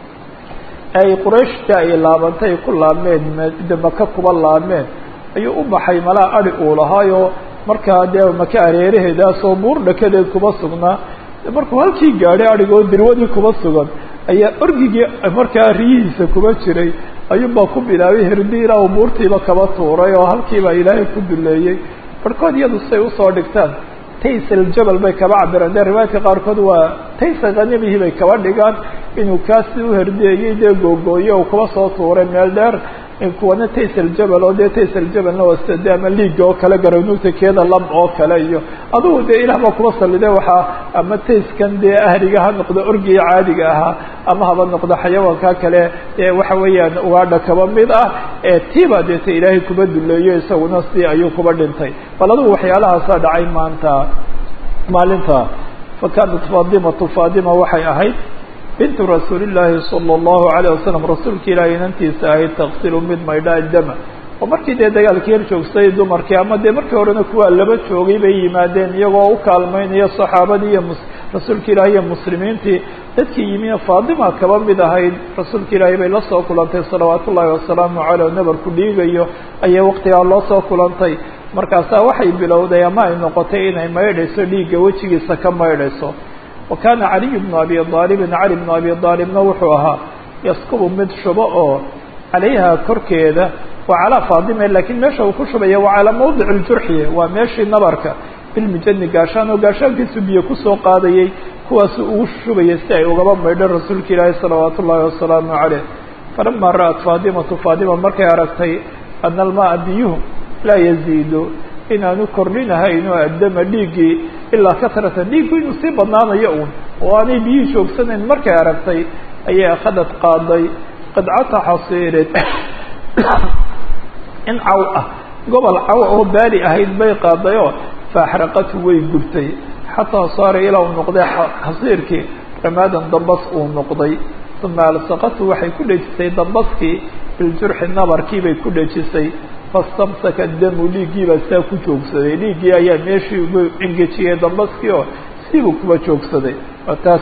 ay qurayshta ay laabantay ay ku laabmeen de maka kuba laabmeen ayuu u baxay malaa adi uu lahaayo markaa dee maka areeraheedaasoo buur dhakadeed kuba sugnaa markuu halkii gaadhay adhigoo dirwadii kuba sugan ayaa orgigii markaa riyihiisa kuba jiray ayuunbaa ku bilaabay herdi ilaa uu buurtiiba kaba tuuray oo halkiibaa ilaahay ku duleeyey barhkood iyadu say usoo dhigtaan tays aljabal bay kaba cabiraan dee riwaayadka qaarkood waa taysa khanimihii bay kaba dhigaan inuu kaasi u herdeeyey dee googooye uu kuba soo tuuray meel dheer kuwana tays aljabal oo dee tays aljabalna wasta de ama liiga oo kale garanuugta keeda lab oo kale iyo adugu dee ilah baa kuba sallide waxaa ama tayskan dee ahriga ha noqdo orgiga caadiga ahaa ama haba noqdo xayawaanka kale ee waxa weeyaan ugaadha kaba mid ah ee tiiba deeta ilaahay kuba duleeyo isaguna si ayuu kuba dhintay bal adugu waxyaalahaasaa dhacay maanta maalinta fakanat faadimatu faadima waxay ahayd bintu rasuuli llaahi sala allahu alayh wasalam rasuulka ilaahay inantiisa ahayd taqsilu mid maydha dama oo markii dee dagaalkii yar joogsay dumarkii ama dee markii horena kuwaa laba joogay bay yimaadeen iyagoo u kaalmeynaya saxaabadii iyo mus rasuulka ilaahi iyo muslimiintii dadkii yimi faadima kaba mid ahayd rasuulka ilaahay bay la soo kulantay salawaat ullaahi wasalaamu caleyh nabarku dhiigayo ayay waqtigaa loo soo kulantay markaasaa waxay bilowday ama ay noqotay inay maydhayso dhiigga wejigiisa ka maydhayso wa kaana caliyu bnu abi aalibin cali bnu abi aalibna wuxuu ahaa yaskubu mid shubo oo calayha korkeeda waa calaa faadime lakiin meesha uu ku shubaya waa calaa mawdic ljurxi waa meeshii nabarka bilmijani gaashaan oo gaashaankiisu biyo kusoo qaadayay kuwaasu ugu shubaya si ay ugaba maydho rasuulka ilaahi salawaat ullaahi wasalaamu caleyh falama ra'at faadimatu faadima markay aragtay ana almaaa biyuhu laa yaziidu inaanu kordhinahayn oo addama dhiiggii ilaa katratan dhiiggu inuu sii badnaanayo uun oo aanay biyihii joogsanayn markay aragtay ayay akhadad qaaday qidcata xasiirin in caw ah gobol caw oo baali ahayd bay qaadayoo faaxraqatu way gubtay xataa saara ilaa uu noqday xasiirkii ramaadan dambas uu noqday uma alsaqatu waxay ku dhejisay dambaskii biljurxi nabarkii bay ku dhejisay fastamsaka damu dhiiggiibaa saa ku joogsaday dhiiggii ayaa meeshii ugu engejiyey dambaskii oo sibuu kuba joogsaday waa taas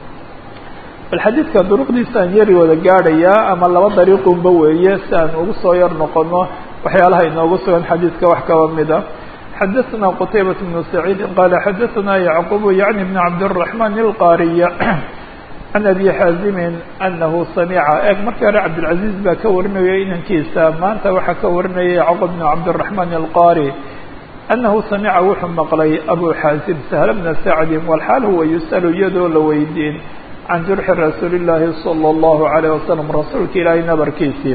bal xadiidka duruqdiisaan yari wada gaadhayaa ama laba dariiqunba weeye si aan ugu soo yar noqono waxyaalaha inoogu sugan xadiidka wax kaba mid a xadaثna qtaybaة بن سacيidi qala xadaثna yعqub yعni بn cabdالرaحman الqاriya can abi xaazimi anahu samica eeg markii hore cabdالcaزiز baa ka warinaya inankiisa maanta waxaa ka warinaya yacqub بn cabdالرaحman الqari anahu samica wuxuu maqlay abu xaazim sahl bna sacdi wlxaal huwa yusأl iyadoo la weydiin can jurxi rasuuli الlahi salى الlahu عalيه wasalam rasuulka ilaahay nabarkiisii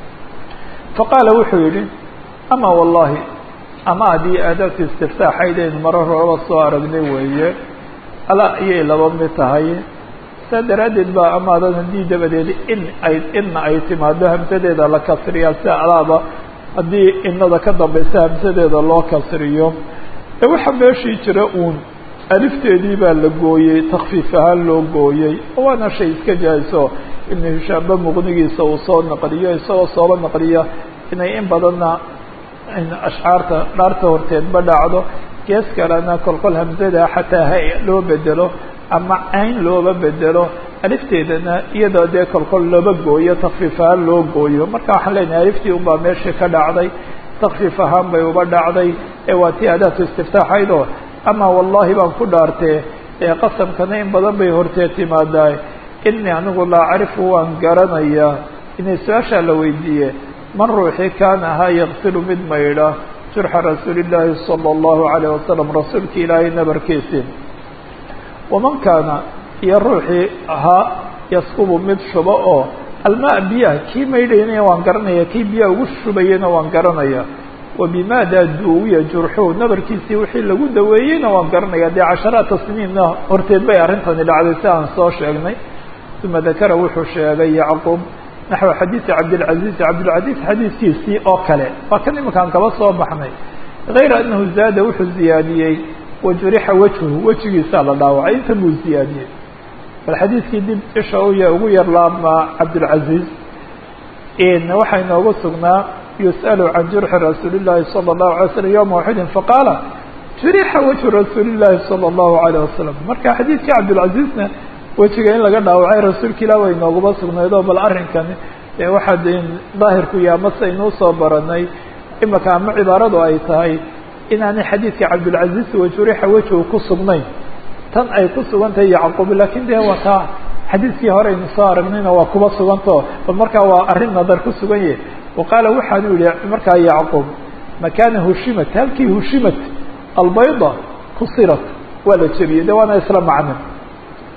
faqaala wuxuu yihi ama wallahi ama haddii aadaabta istiftaaxaydaynu maro horaba soo aragnay weeye ala ayay laba mid tahay saa daraaddeed baa amaadan haddii dabadeed in ay inna ay timaado hamsadeeda la kasriyaa sida alaaba haddii inada ka dambaysa hamsadeeda loo kasriyo ee waxaa meeshii jira uun alifteedii baa la gooyey takfiif ahaan loo gooyey waana shay iska jaahiso ibnu hishaamba muqnigiisa uu soo naqliyo isagoo sooba naqliya inay in badanna ashcaarta dhaarta horteedba dhacdo gees kalena kolkol hamsada xataa ha loo bedelo ama cayn looba bedelo alifteedana iyadoo dee kolkol looba gooyo takfiif ahaan loo gooyo marka waxaan leenahay aliftii unbaa meeshii ka dhacday takfiif ahaan bay uba dhacday ee waa tii adaatu istiftaaxaydoo ama wallahi baan ku dhaartee ee qasamkana in badan bay horteed timaadaa inii anigu laa acrifu waan garanayaa inay su-aashaa la weydiiye man ruuxii kaana ahaa yaqsilu mid maydha jurxa rasuuli llaahi sala allahu calayh wasalam rasuulki ilaahay nabarkiisii waman kaana iyo ruuxii ahaa yaskubu mid shubo oo almaa biyaha kii maydhaynaya waan garanaya kii biyaha ugu shubayena waan garanaya wa bimaada duuwiya jurxuhu nabarkiisii wixii lagu daweeyeyna waan garanaya dee casharaata siniinna horteed bay arrintani dhacday si aan soo sheegnay uma dakara wuxuu sheegay yacquub naxو xadiiثi cabdالcaزiز cabdالcaزiز xadiidkiisii oo kale waa kan iminkaan kaba soo baxnay غayra anahu zaada wuxuu ziyaadiyey wajurixa wejhu wejigiisaa la dhaawacay inta buu ziyaadiyey bal xadiidkii dib isha uya ugu yar laabmaa cabdالcaزiز waxaa inoogu sugnaa yusأl can jurxi rasuuli الlahi salى الlahu عalay slm yوma waxidin faqaala jurixa wejhu rasuuli الlahi salى الlahu عalيه wasalam marka xadiidkii cabdالcaزiزna wejiga in laga dhaawacay rasuulka ilah way nooguma sugnaydoo bal arrinkani dee waxaa de daahirku yaha mase aynuu soo baranay imaka ama cibaaradu ay tahay inaanay xadiidka cabdilcaziz wajurixa wejigu ku sugnayn tan ay ku sugan tahay yacquub lakin dee waa taa xadiidkii hore aynu soo aragnayna waa kuba sugantao bal markaa waa arrin nadar ku sugan yahay wa qaala waxaanu yihi markaa yacquub makaana hushimat halkii hushimat albayda kusirat waa la jebiyey de waana isla macno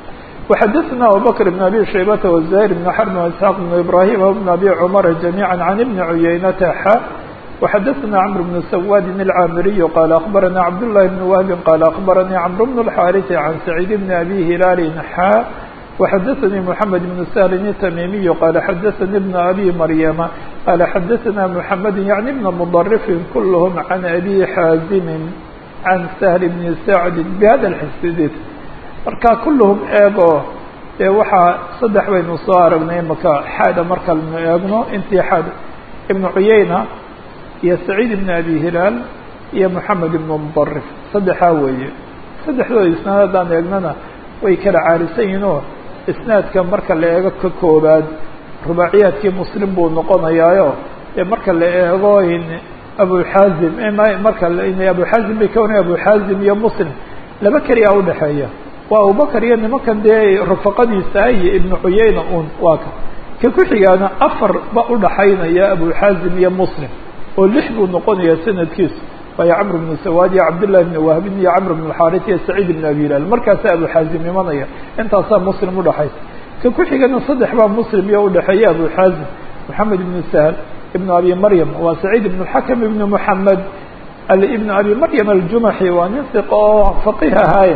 وxadثna abubكر بن أbي شhaybة وزهير بن xرب وإسحاq بن إبراهيم وبن أbي cمر جميعا عن بن عyynة xا وxadثna cمر بن سواد الcاmري qال أخبرnا cبدالله بن وهب qال أخبرnي cمرو بن الحارث عن سعيد بن أbي هلال xا وxadثnي محمد بن سهل التميمي qال xadثnي بن أbي مريم qال xadثna محمد يعني بن مضرف كلهم عن أbي xاaزم عن سهل بن سعد بhda الxsdid marka kulluhum eego dee waxaa saddex baynu soo aragnay imaka xaada markaynu eegno intii xaad ibnu cuyayna iyo saciid ibn abi hilaal iyo moxamed ibnu mudarif saddexaa weeye saddexdooda isnaad haddaan eegnana way kala caarisan yihiin oo isnaadka marka la eego ka koobaad rubaaciyaadkii muslim buu noqonayaayo dee marka la eego abuxaazim marka abuxaazim bay ka waran abuxaazim iyo muslim laba keliyaa udhexeeya waa abubakar iyo nimankan dee rufaqadiisa iyo ibnu cuyayna un waa ka ka ku xigaana afar ba udhaxaynaya abuxaazim iyo muslim oo lix buu noqonaya sanadkiisu waayo camr bnu sawaad iyo cabdillahi bni wahbin iyo camr bn xaaris iyo saciid ibn abi hilaal markaasaa abuxaazim imanaya intaasaa muslim udhaxaysa ka ku xigana saddex baa muslim iyo udhexeeya abuxaazim moxamed ibnu sahl ibnu abi maryam waa saciid ibn xakam ibnu moxamed ibn abi maryam aljumaxi waa nin siqa oo faqih ahaaye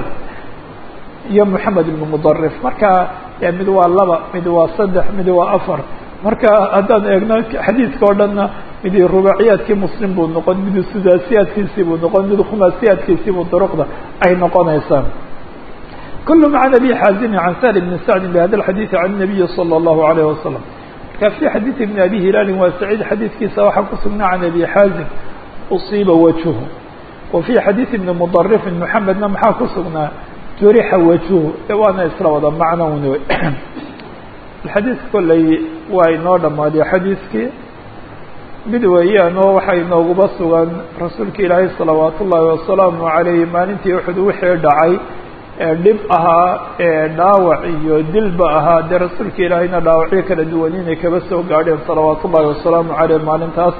iyo moxamed ibnu mudarif marka mid waa laba mid waa saddex mid waa afar marka haddaan eegno xadiidka o dhanna mid rubaaciyaadkii muslim buu noqon mid sudaasiyaadkiisii buu noqon mid khumaasiyaadkiisii buu duruqda ay noqonaysaa kulhm can abi xaazimi can sahl bni sacdi bhada alxadiidi can nabiyi salى اllahu alayh wasalam marka fi xadiidi bni abi hilaalin waa saciid xadiidkiisa waxaa ku sugnaa can abi xaazim usiiba wajhu wa fi xadiidi bni mudarifin moxamedna maxaa ku sugnaa jurixa wajhu waana isla wada macno un wey xadiidka kolley waa inoo dhammaaday xadiidkii mid weeyaan oo waxaa inooguba sugan rasuulka ilaahay salawaat ullaahi wasalaamu calayhi maalintii uxud wixii dhacay ee dhib ahaa ee dhaawac iyo dilba ahaa dee rasuulka ilaahayna dhaawacyo kala duwan inay kaba soo gaadheen salawaat ullaahi wasalaamu caleyh maalintaas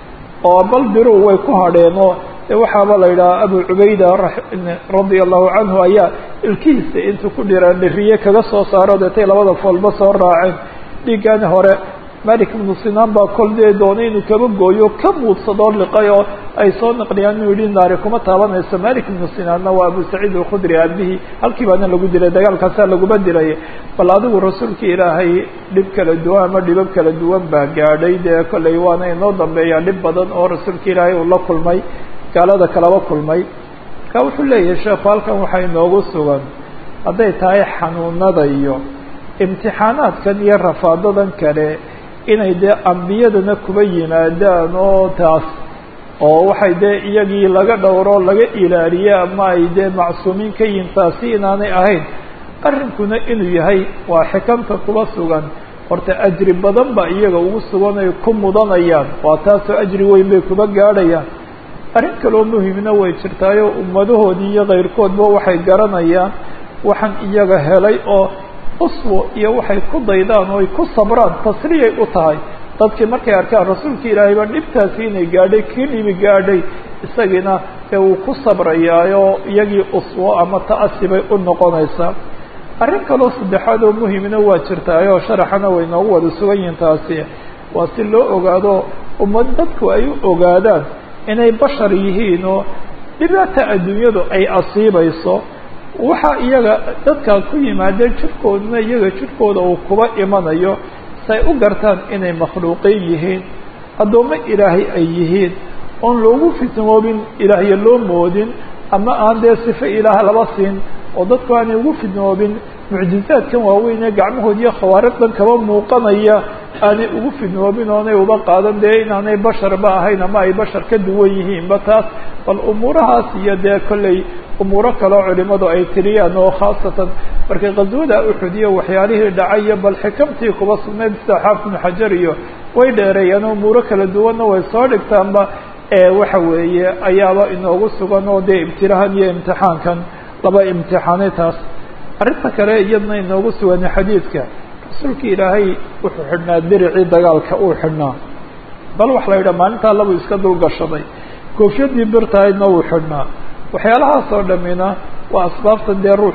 oo bal biru way ku hadheenoo de waxaaba la yidhaha abu cubayda radia allahu canhu ayaa ilkihiisa intuu ku dhiraan dhiriye kaga soo saaro deetay labada foolba soo raaceen dhiiggaani hore malik ibnu sinaan baa kol dee doonay inuu kaba gooyo ka muudsadoo liqay oo ay soo naqliyaan inuu yihi naari kuma taabanayso malik ibnu sinaanna waa abu saciid alkhudri aabihii halkii baana lagu dilay dagaalkaasaa laguma dilay bal adigu rasuulka ilaahay dhib kala duwan ama dhibab kala duwan baa gaadhay dee kolley waana inoo dambeeyaa dhib badan oo rasuulka ilaahay uu la kulmay gaalada kalaba kulmay marka wuxuu leeyahay sheekhu halkan waxaa inoogu sugan hadday tahay xanuunada iyo imtixaanaadkan iyo rafaadadan kale inay dee ambiyadana kuba yimaadaan oo taas oo waxay dee iyagii laga dhowro laga ilaaliye ama ay dee macsuumiin ka yihin taasi inaanay ahayn arrinkuna inuu yahay waa xikamta kuba sugan horta ajri badan ba iyaga ugu sugan ay ku mudanayaan waa taasoo ajri weyn bay kuba gaadhayaan arrin kaloo muhimna way jirtaayo ummadahoodii iyo kayrkoodba waxay garanayaan waxaan iyaga helay oo uswo iyo waxay ku daydaan oo ay ku sabraan tasriyay u tahay dadkii markay arkaan rasuulka ilaahay baa dhibtaasi inay gaadhay kii dhibi gaadhay isagiina ee uu ku sabrayaayo iyagii uswo ama ta'asi bay u noqonaysaa arrin kaloo saddexaad oo muhimna waa jirtaayoo sharaxana way noogu wada sugan yihiin taasi waa si loo ogaado ummad dadku ay u ogaadaan inay bashar yihiin oo dhibaata adduunyadu ay asiibayso waxa iyaga dadkaa ku yimaadeen jirkooduna iyaga jirkooda uu kuba imanayo say u gartaan inay makhluuqiin yihiin addoommo ilaahay ay yihiin oon loogu fitnoobin ilaahyo loo moodin ama aan dee sifo ilaah laba siin oo dadku aanay ugu fidnoobin mucjizaadkan waaweyn ee gacmahood iyo khawaariqdan kaba muuqanaya aanay ugu fidnoobin oonay uba qaadan dee inaanay basharba ahayn ama ay bashar ka duwan yihiinba taas bal umuurahaas iyo dee kolley umuuro kaleo culimadu ay tiriyaan oo khaasatan markay qaswada uxud iyo waxyaalihii dhacayo bal xikamtii kuba sugnayd sida xaafid ibnu xajar iyo way dheereeyaan umuuro kala duwanna way soo dhigtaanba waxa weeye ayaaba inoogu sugan oo dee ibtilahan iyo imtixaankan laba imtixaanay taas arrinta kale iyadna inoogu sugan xadiidka rasuulka ilaahay wuxuu xidhnaa diricii dagaalka uu xidhnaa bal waxa la yidhaha maalintaa labuu iska dulgashaday koofyadii birtahaydna wuu xidhnaa waxyaalahaas oo dhamina waa asbaabtan dee ruuxu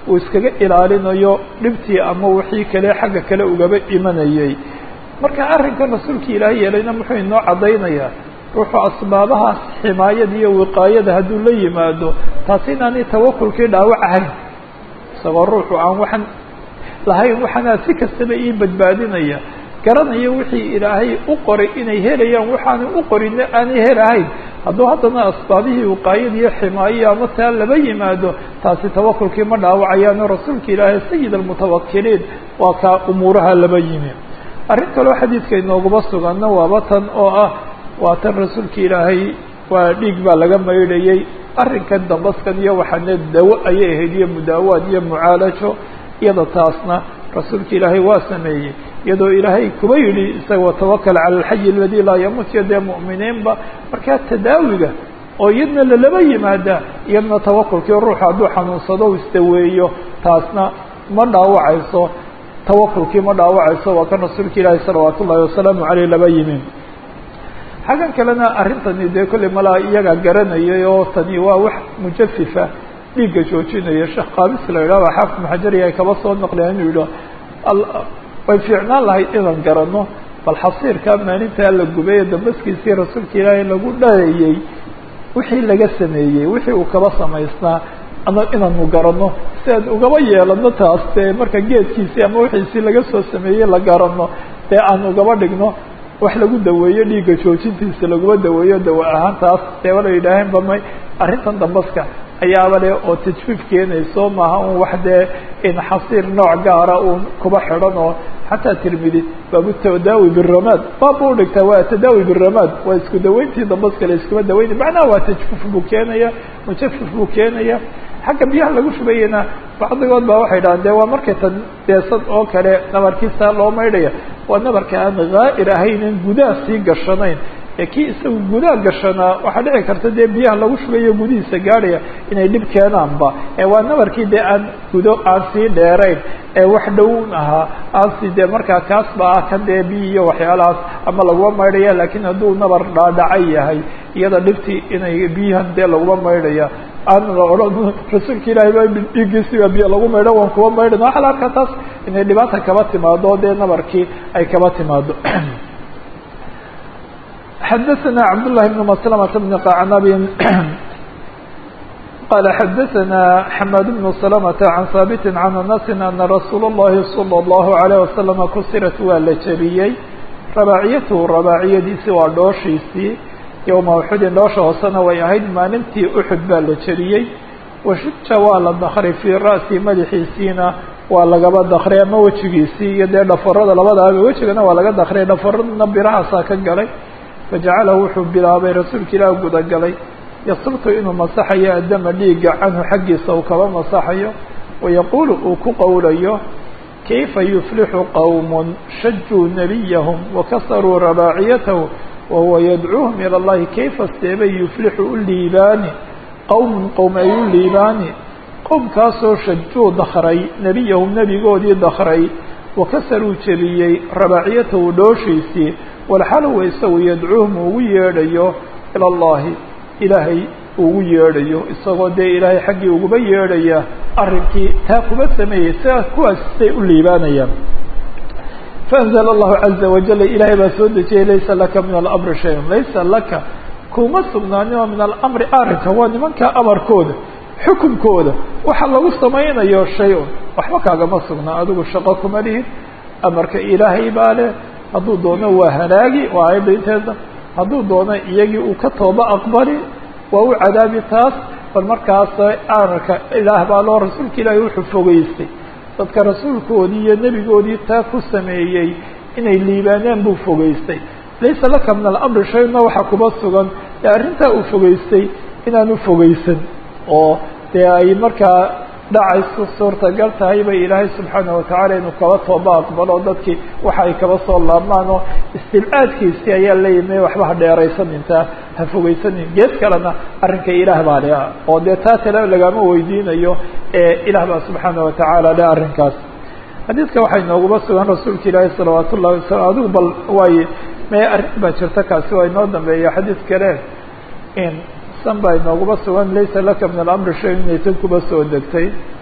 uu iskaga ilaalinayo dhibtii ama wixii kale xagga kale ugaba imanayay marka arrinkan rasuulka ilaahay yeelayna muxuu inoo caddaynayaa ruuxuu asbaabahaas ximaayada iyo wiqaayada hadduu la yimaado taasi inaanay tawakulkii dhaawac ahayn isagoo ruuxu aan waxaan lahayn waxaanaa si kastaba ii badbaadinaya garanaya wixii ilaahay u qoray inay helayaan waxaanay u qorinna aanay helahayn hadduu haddana asbaabihii wiqaayada iyo ximaayo ama taa laba yimaado taasi tawakulkii ma dhaawacayaano rasuulka ilaahay sayid almutawakiliin waa kaa umuuraha laba yimi arrin kaloo xadiidka inooguma suganna waaba tan oo ah waa tan rasuulka ilaahay waa dhiig baa laga maydhayay arrinkan dambaskan iyo waxaane dawo ayay ahayd iyo mudaawaad iyo mucaalajo iyada taasna rasuulka ilaahay waa sameeyey iyadoo ilaahay kuba yidhi isaga watawakal cala alxayi aladi laa yamuut iyo dee mu'miniinba markaa tadaawiga oo iyadna lalaba yimaada iyadna tawakulkii ruuxa hadduu xanuunsado u isdaweeyo taasna ma dhaawacayso tawakulkii ma dhaawacayso waa kan rasuulka ilaahi salawaat ullahi wasalaamu caleyh laba yimi xaggan kalena arrintani dee kolley malaa iyagaa garanayay oo tani waa wax mujafifa dhiigga joojinaya sheekh qaabis la yidhahba xaafid maxajari ay kaba soo naqleen inuu yidhah way fiicnaan lahayd inaan garanno bal xasiirka maalintaa la gubay ee dambaskiisii rasuulka ilaahay lagu dhayayey wixii laga sameeyey wixii uu kaba samaysnaa ama inaanu garanno si aan ugaba yeelano taas dee marka geedkiisii ama wixiisii laga soo sameeyey la garanno dee aan ugaba dhigno wax lagu daweeyo dhiigga joojintiisa laguma daweeyo dawa ahaan taas dee wala yidhaaheen ba may arrintan dambaska ayaaba le oo tajfiif keenayso maaha un wax dee in xasiir nooc gaara uun kuba xidhan oo xataa tirmidi baabu tadaawi biramaad baab u dhigtaa waa tadaawi biramaad waa isku daweyntii dambaska la iskuma daweyna macnaha waa tajfif buu keenaya mujafif buu keenaya xagga biyaha lagu shubayena bacdigood baa waxay dhahaan de waa markay tan deesad oo kale nabarkiisa loo maydhaya waa nabarka aan haa'ir ahaynan gudaha sii gashanayn ee kii isagu gudaha gashanaa waxaa dhici karta dee biyaha lagu shubayo gudihiisa gaadhaya inay dhib keenaanba ee waa nabarkii dee aan gudo aan sii dheerayn ee wax dhown ahaa aan si dee markaa kaas ba ah kan dee biyi iyo waxyaalahaas ama laguma maydhaya laakiin hadduu nabar dhaadhacay yahay iyada dhibtii inay biyahan dee laguma maydhaya aan la odhan rasuulka ilaahay ba dhiiggiisiba biyo lagu maydho waan kuwa maydhan waxaa la arkaa taas inay dhibaata kaba timaado dee nabarkii ay kaba timaado xadaثna cabdاللahi بن مسلمة بن qacnab qala xadaثna xmad بن سلمة عan haaبt عan أنس أna rasuul الlahi صلى الlه عليه وسلم kusirat waa la jebiyey rabaaciyathu rabaaciyadiisi waa dhooshiisii yowma uxudin dhoosha hoosena way ahayd maalintii uxud baa la jebiyey washuja waa la dakray fii ra'si madaxiisiina waa lagaba dakray ama wejigiisii iyo dee dhafarada labadaaba wejigana waa laga dakray dhafaradna birahaasaa ka galay fajacalahu wuxuu bilaabay rasuulka ilaah gudagalay yasrtu inuu masaxayo addama dhiigga canhu xaggiisa uu kaba masaxayo wayaquulu uu ku qowlayo kayfa yuflixu qowm shajuu nabiyahum wakasaruu rabaaciyatahu wahuwa yadcuuhum ilى اllahi kayfa seebay yuflixu u liibaani qowmun qowm ay u liibaani qowmkaasoo shajuu dakray nebiyahum nebigoodii dakray wakasaruu jebiyey rabaaciyatahu dhooshiisii walxalowa isagu yadcuuhum ugu yeedhayo ila allahi ilaahay ugu yeedhayo isagoo dee ilaahay xaggii uguba yeedhaya arrinkii taa kuba sameeyey sidaas kuwaas say u liibaanayaan faanzla allahu caza wajala ilaahay baa soo dejiyey laysa laka min alamri shayun laysa laka kuma sugnaaninoo min alamri arrinka waa nimanka amarkooda xukunkooda waxa lagu samaynayo shay-un waxba kaagama sugnaa adigu shaqo kuma lihid amarka ilaahay baa leh hadduu doono waa halaagi waa aayadda inteeda hadduu doono iyagii uu ka tooba aqbali waa u cadaabi taas bal markaas amarka ilaah baa loo rasuulka ilaahay wuxuu fogeystay dadka rasuulkoodii iyo nebigoodii taa ku sameeyey inay liibaaneen buu fogeystay laysa laka min alamri shayna waxaa kuba sugan ee arrintaa uu fogeystay inaanu fogeysan oo dee ay markaa dhacayso suurtagal tahay bay ilaahay subxaana watacaala inuu kaba tooba aqbalo dadkii waxa ay kaba soo laabmaan oo istibcaadkiisii ayaa leeyimi waxba ha dheeraysan intaa ha fogeysanin gees kalena arrinka ilaah baa le oo dee taa tale lagama weydiinayo ee ilaah baa subxaana watacaala le arrinkaas xadiidka waxay nooguma sugan rasuulka ilaahi salawaat ullahi wasalam adigu bal waaye me arrin baa jirta kaasi waa inoo dambeeya xadiid kale in san baa inooguma sugan laysa laka min alamri shay inay tan kuba soo degtay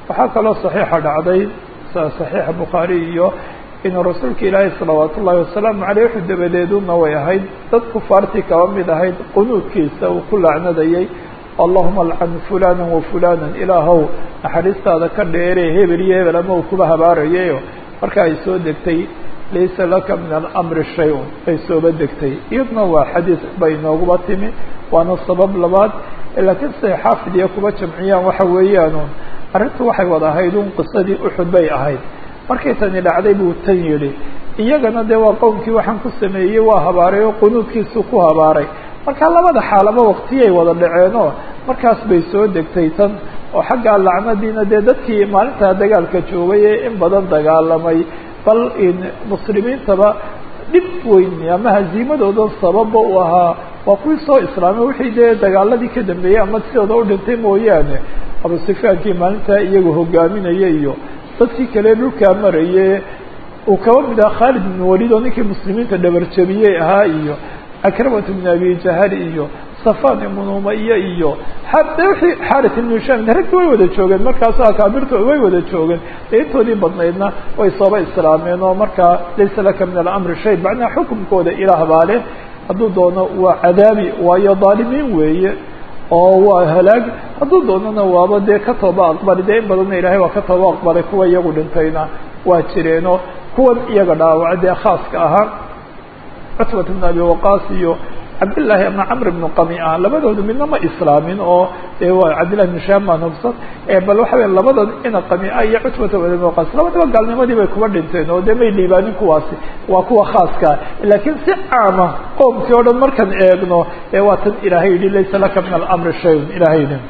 waxaa kaloo saxiixa dhacday saxiixa bukhaari iyo inuu rasuulka ilaahay salawaat ullaahi wasalaamu caleyh wuxuu dabadeeduna way ahayd dad kufaartii kaba mid ahayd qunuudkiisa uu ku lacnadayay allahuma alcan fulana wa fulana ilaahow naxariistaada ka dheere hebel iyo hebel ama uu kuba habaarayayo marka ay soo degtay laysa laka min alamri shay-un ay sooba degtay iyadna waa xadiis bay nooguba timi waana sabab labaad laakiin siday xaafid iyo kuba jamciyaan waxa weeyaanu arrintu waxay wada ahayd un qisadii uxud bay ahayd markay tani dhacday buu tan yidhi iyagana dee waa qowmkii waxaan ku sameeyey waa habaaray oo qunuudkiisu ku habaaray marka labada xaalaba waqtiyay wada dhaceenoo markaas bay soo degtay tan oo xaggaa lacnadiina dee dadkii maalintaa dagaalka joogay ee in badan dagaalamay bal in muslimiintaba dhib weyn ama haziimadooda sababa u ahaa waa kuwii soo islaamay wixii dee dagaaladii ka dambeeyey ama sidooda u dhintay mooyaane abu sufyaankii maalintaa iyagu hogaaminaya iyo dadkii kale dhulkaa maraye uu kaba mid aha khaalid ibn walid oo ninkii muslimiinta dhabarjabiyey ahaa iyo akramat ibn abi jahal iyo safan ibn umaya iyo de wixii xarit ibn hisham raggi way wada joogeen markaas akaabirto way wada joogeen dee intoodii badnaydna way sooba islaameen oo markaa laysa laka min alamri shay macnaha xukumkooda ilaah baa leh hadduu doono waa cadaabi waayo dhaalimiin weeye oo waa halaag hadduu doonana waaba dee ka tooba aqbali dee in badanna ilahay waa ka tooba aqbalay kuwa iyagu dhintayna waa jireenoo kuwan iyaga dhaawaca dee khaaska ahaa cutbat ibn abi waqaas iyo cabdillaahi ama camr ibnu qamiah labadoodu midna ma islaamin oo dee waa cabdillahi ibn shaam baan hubsan bal waxa wey labadood ina qamia iyo cutbata ibn abi waqaas labadaba gaalnimadii bay kuba dhinteen oo dee may liibaanin kuwaasi waa kuwa khaaska laakiin si caama qoomkii o dhan markaan eegno ee waa tan ilaahay yihi laysa laka min alamri shayun ilahay yihi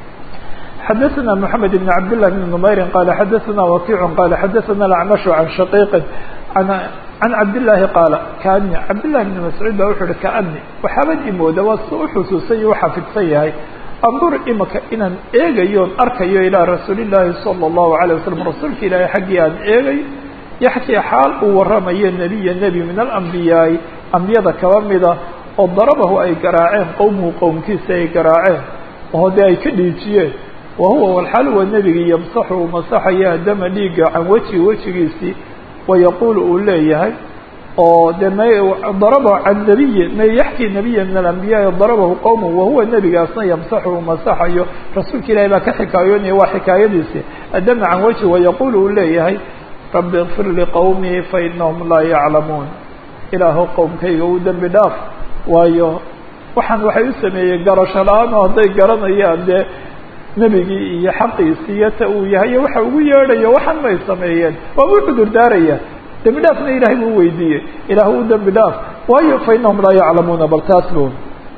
xadaثna mحamed بn cabd لlah بn نmayri qala xadaثna wakic qala xadaثna اacmash can shaqiiqi can cabdالlahi qaala kaani cabdالlahi بn mascuud ba wuxu uhi kaani waxaabad imooda waa si uxusuusan iyo uxafidsan yahay andur imaka inaan eegayoon arkayo ilaa rasuuli الlahi salى الlahu عalيه waslm rasuulka ilaahay xaggii aan eegay yaxkii xaal uu waramayo nebiya nebi min alambiyaai ambiyada kaba mida oo darabahu ay garaaceen qowmuhu qowmkiisa ay garaaceen oo dee ay ka dhiijiyeen wahuwa walxaal waa nebigii yamsaxu uu masaxaya dama dhiiga can wejihi wejigiisii wayaquulu uu leeyahay oo de m darabahu can nabiyi ma yaxkii nabiya min alambiyaai darabahu qowmu wahuwa nebigaasna yamsaxu uu masaxayo rasuulka ilahi baa ka xikaayoonaya waa xikaayadiisi adama can wejhi wayaquulu uu leeyahay rabbi ikfir liqowmii fainahum laa yaclamuun ilaahu qowmkayga u dembi dhaaf waayo waxaan waxay u sameeyey garasho la-aan oo hadday garanayaan dee nebigii iyo xaqiisi iyo ta uu yahay iyo waxa ugu yeedhayo waxan may sameeyeen waaba u cudur daaraya dembi dhaafna ilahay buu weydiiyey ilaah u dembi dhaaf waayo fa inahum laa yaclamuuna bal taas bu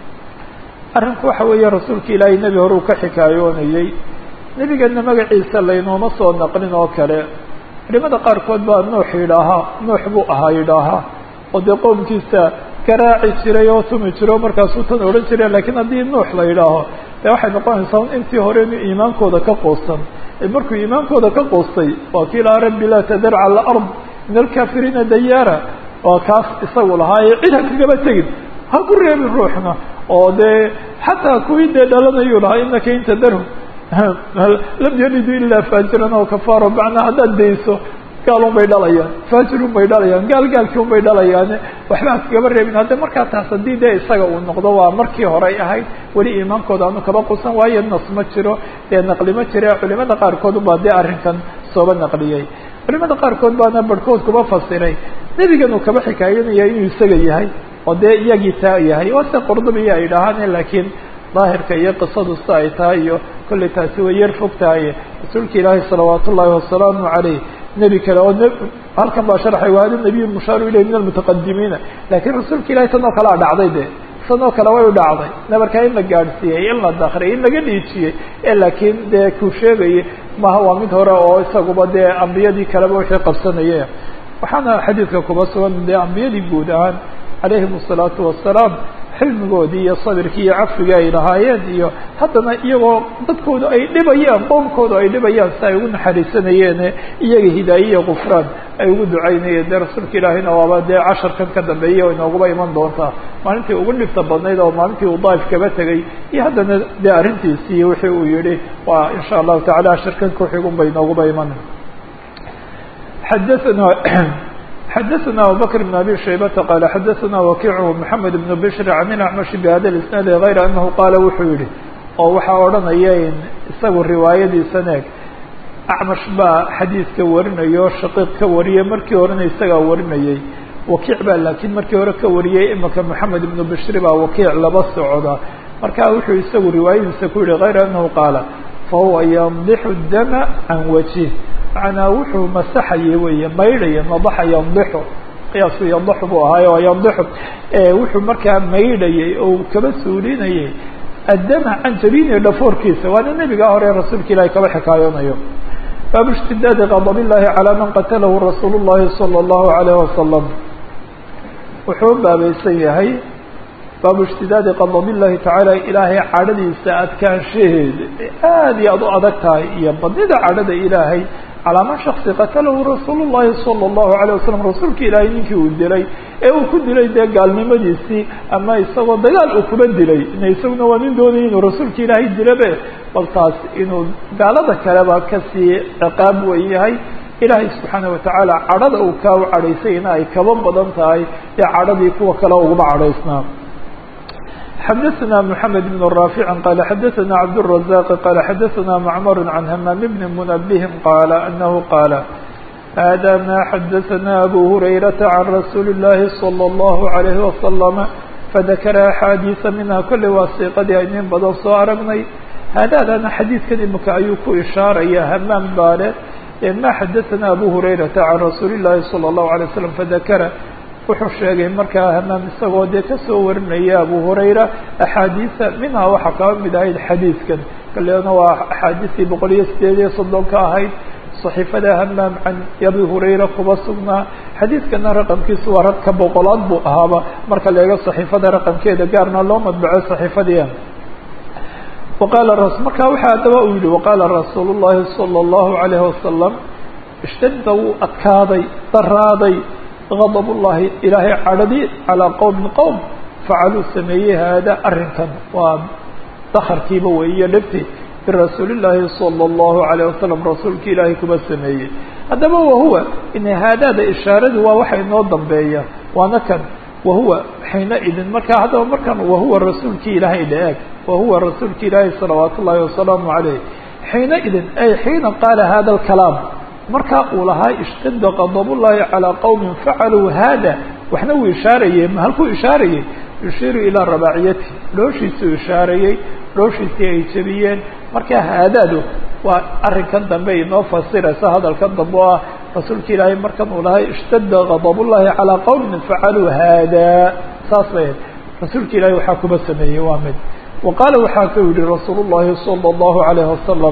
arrinku waxa weeye rasuulka ilaahay nebi hore uu ka xikaayoonayey nebigana magaciisa laynooma soo naqlin oo kale culimada qaarkood baa nuux yidhaahaa nuux buu ahaa yidhaahaa oo dee qowmkiisa garaaci jiray oo tumi jiro markaasuu tan odhan jire lakiin haddii nuux la yidhaaho de waxay noqonaysaa intii hore inuu iimaankooda ka quusan markuu iimaankooda ka quustay waa kii lahaa rabbi laa tadar cala alard min alkaafiriina dayaara waa kaas isagu lahaa ee cid ha kagaba tegin ha ku reebin ruuxna oo dee xataa kuwii dee dhalanayuu lahaa inaka in tadarhum lam yalidu ilaa faajiran oo kafaaro macnaa haddaad dayso gaal un bay dhalayaan faajir un bay dhalayaan gaal gaalkii un bay dhalayaane waxba ha kagaba reebin hadda markaa taas haddii dee isaga uu noqdo waa markii horey ahayd weli iimaankooda aanu kaba qusan waayo nas ma jiro dee naqli ma jire culimada qaarkood ubaa dee arrinkan sooba naqliyey culimada qaarkood baana barhkood kuba fasiray nebigan uu kaba xikaayanaya inuu isaga yahay oo dee iyagii taa yahay oo se qordobiya ay dhahaan laakiin daahirka iyo qisadu si ay tahay iyo kollay taasi way yar fog tahay rasuulka ilaahi salawaat ullaahi wasalaamu caleyh nebi kale oo halkan baa sharxay waa hada nabiy mushaaru ilayh min almutaqadimiina lakiin rasuulka ilahi tan oo kale a dhacday de tan oo kale way u dhacday nabarkaa in la gaadhsiiyey in la dakriyay in laga dhiijiyey ee laakiin dee kuu sheegayay maha waa mid hore oo isaguba dee ambiyadii kaleba wixii qabsanaye waxaana xadiidka kuba sugan dee ambiyadii guud ahaan calayhim asalaatu wasalaam xilmigoodii iyo sabirkii iyo cafigii ay lahaayeen iyo haddana iyagoo dadkoodu ay dhibayaan qoomkoodu ay dhibayaan si ay ugu naxariisanayeene iyaga hidaaye iyo kufraan ay ugu ducaynayeen dee rasuulka ilaahina waaba dee casharkan ka dambeeyay oo inooguba iman doontaa maalintii ugu dhibta badnayd oo maalintii uu daaif kaba tegay iyo haddana dee arrintiisii wixii uu yihi waa insha allahu tacala casharkan kuxigun bay inooguba iman xadaana xadaثna abubakr بn abi shaybata qaala xadaثna wakiic mحamed بn bshri can ilacmashi bhada isnaadi غayra anahu qaala wuxuu yihi oo waxaa odhanaya isagu riwaayadiisan eeg acmash baa xadiidka warinaya oo shaqiiq ka wariyay markii horena isagaa warinayay wakiic baa laakiin markii hore ka wariyay imaka moxamed ibnu bishri baa wakiic laba socda marka wuxuu isagu riwaayadiisa ku yihi غayra anahu qaala fahuwa yandixu dama can wajih macnaa wuxuu masaxayay weeye maydhaya nadaxa yandixu qiyaasku yandaxu buu ahaayo yandixu wuxuu markaa maydhayay oo kaba suulinayay addama can jabini dhafoorkiisa waana nebigaa hore rasuulka ilahi kaba xikaayoonayo baabu ishtidaadi qadab illahi calaa man qatalahu rasuul llahi salى اllahu alayh wasalam wuxuu baabaysan yahay baabu ishtidaadi qadab illahi tacaala ilaahay cadhadiisa adkaanshaheeda aada iyo aad u adag tahay iyo badnida cadhada ilaahay calaa man shaksi qatalahu rasuul llahi salى اllahu alayه wasalam rasuulka ilaahay ninkii uu dilay ee uu ku dilay dee gaalnimadiisii ama isagoo dagaal uu kuba dilay ina isaguna waa nin doonaya inuu rasuulka ilaahay dilabe bal taas inuu gaalada kaleba kasii ciqaab wen yahay ilaahay subxaana watacaala cadhada uu kaa u cadhaysayna ay kaba badan tahay ee cadhadii kuwa kale uguma cadhaysnaa xadaثna mحamed بن rاafic qala xadaثna cabdالرaزاq qala xadaثna macmar can hamaam bni muنabهi qaala anahu qaala hada ma xadaثna abu hurayraةa can rasuuli الlahi slى الlahu عalayه wasalam fadakara axaadiiثa minha kole waa siiqadii aynin badan soo aragnay haadaadana xadiidkan imika ayuu ku ishaaraya hamaam baale ma xadaثna abu hurayraةa can rasuuli الlahi salى الlahu عalيه waslm fadakara wuxuu sheegay markaa hamaam isagoo dee kasoo warinaya abu hurayra axaadiisa minhaa waxaa kaba mid ahayd xadiidkan kaleena waa axaadiistii boqol iyo sideed iyo soddon ka ahayd صaxiifada hamaam can abi hurayra kuba sugnaa xadiidkana raqamkiisu waa ragka boqolaad buu ahaaba marka la eego صaxiifada raqamkeeda gaarna loo madbaco صaxiifadiia waqaala marka waxaa haddaba uu yihi waqaala rasuul الlahi salى الlahu عalayه wasalam ishtadda wuu adkaaday daraaday غضب الlahi ilaahay cadhadi calىa qowmi qowm facaluu sameeyey haada arrinkan waa dakarkiiba weyiyo dhibti birasuuli الlahi salى الlahu عalيه wasalam rasuulka ilaahay kuba sameeyey haddaba wahuwa in haadaada ishaaradu waa waxa inoo dambeeya waana kan wahuwa xiina idin markaa haddaba markan wahuwa rasuulkii ilaahay dhaeg wahuwa rasuulka ilaahay salawaat ullahi wasalaamu عaleyh xiina idin ay xiina qaala hada اkalaam markaa uu lahaa ishtada qadabullahi calaa qowmin facaluu haada waxna uu ishaarayey ma halkuu ishaarayey yushiiru ilaa rabaaciyati dhooshiisuu ishaarayey dhooshiisii ay jebiyeen markaa haadaadu waa arrinkan dambe inoo fasiraysa hadalkan dambe oo ah rasuulka ilaahay markan uu lahaa ishtada qadabullahi calaa qowmin facaluu haada saas bay rasuulka ilaahay waxaa kuba sameeyey waa mid wa qaala waxaa ku yihi rasuul llahi sala allahu alayhi wasalam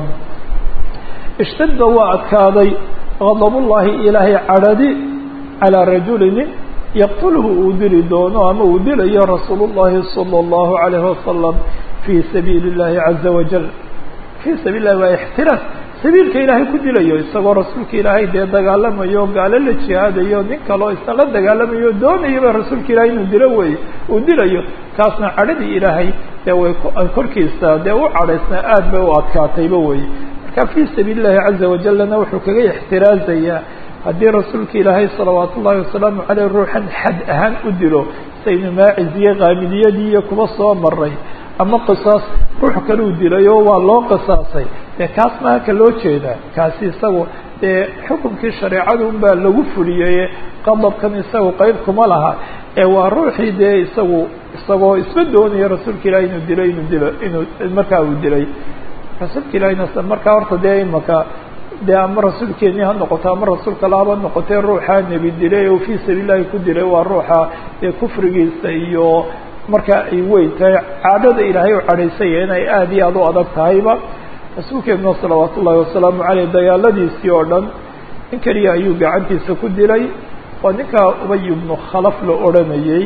ishtadda waa adkaaday qadabullahi ilaahay cadhadi calaa rajuli nin yaqtulhu uu dili doono ama uu dilayo rasuulu llahi sala allahu alayhi wasalam fii sabiili اllahi caza wajal fii sabiil lahi waa ixtiraas sabiilka ilaahay ku dilayo isagoo rasuulka ilaahay dee dagaalamayo gaalo la jihaadayo nin kaloo isna la dagaalamayo doonayaba rasuulka ilaahay inuu dilo weeye uu dilayo kaasna cadhadii ilaahay dee way korkiisa dee u cadhaysnaa aad bay u adkaatayba weye fii sabiili llahi caza wajalna wuxuu kaga ixtiraazayaa haddii rasuulka ilaahay salawaat ullahi wasalaamu caleyh ruuxan xad ahaan u dilo saynu maaciziye qaamidiyadii iyo kuba soo maray ama qisaas ruux kaluu dilay oo waa loo qisaasay dee kaas maa ka loo jeedaa kaasi isagu dee xukunkii shareecadu unbaa lagu fuliyey qadabkan isagu qeyb kuma laha ee waa ruuxii dee isagu isagoo isma doonaya rasuulka ilahi inuu dilo inuu dilo inuu markaa uu dilay rasuulka ilahina markaa horta dee imaka dee ama rasuulkeeni ha noqoto ama rasuulka lahaba noqotee ruuxaa nebi dilay oo fii sabiil lahi ku dilay waa ruuxa dee kufrigiisa iyo markaa ay weyn tahay cadhada ilaahay u cadhaysaya inay aada iyo aada u adag tahayba rasuulkeeduna salawaat ullahi wasalaamu caleyh dagaaladiisii oo dhan nin keliya ayuu gacantiisa ku dilay waa ninkaa ubay ibnu khalaf la odhanayey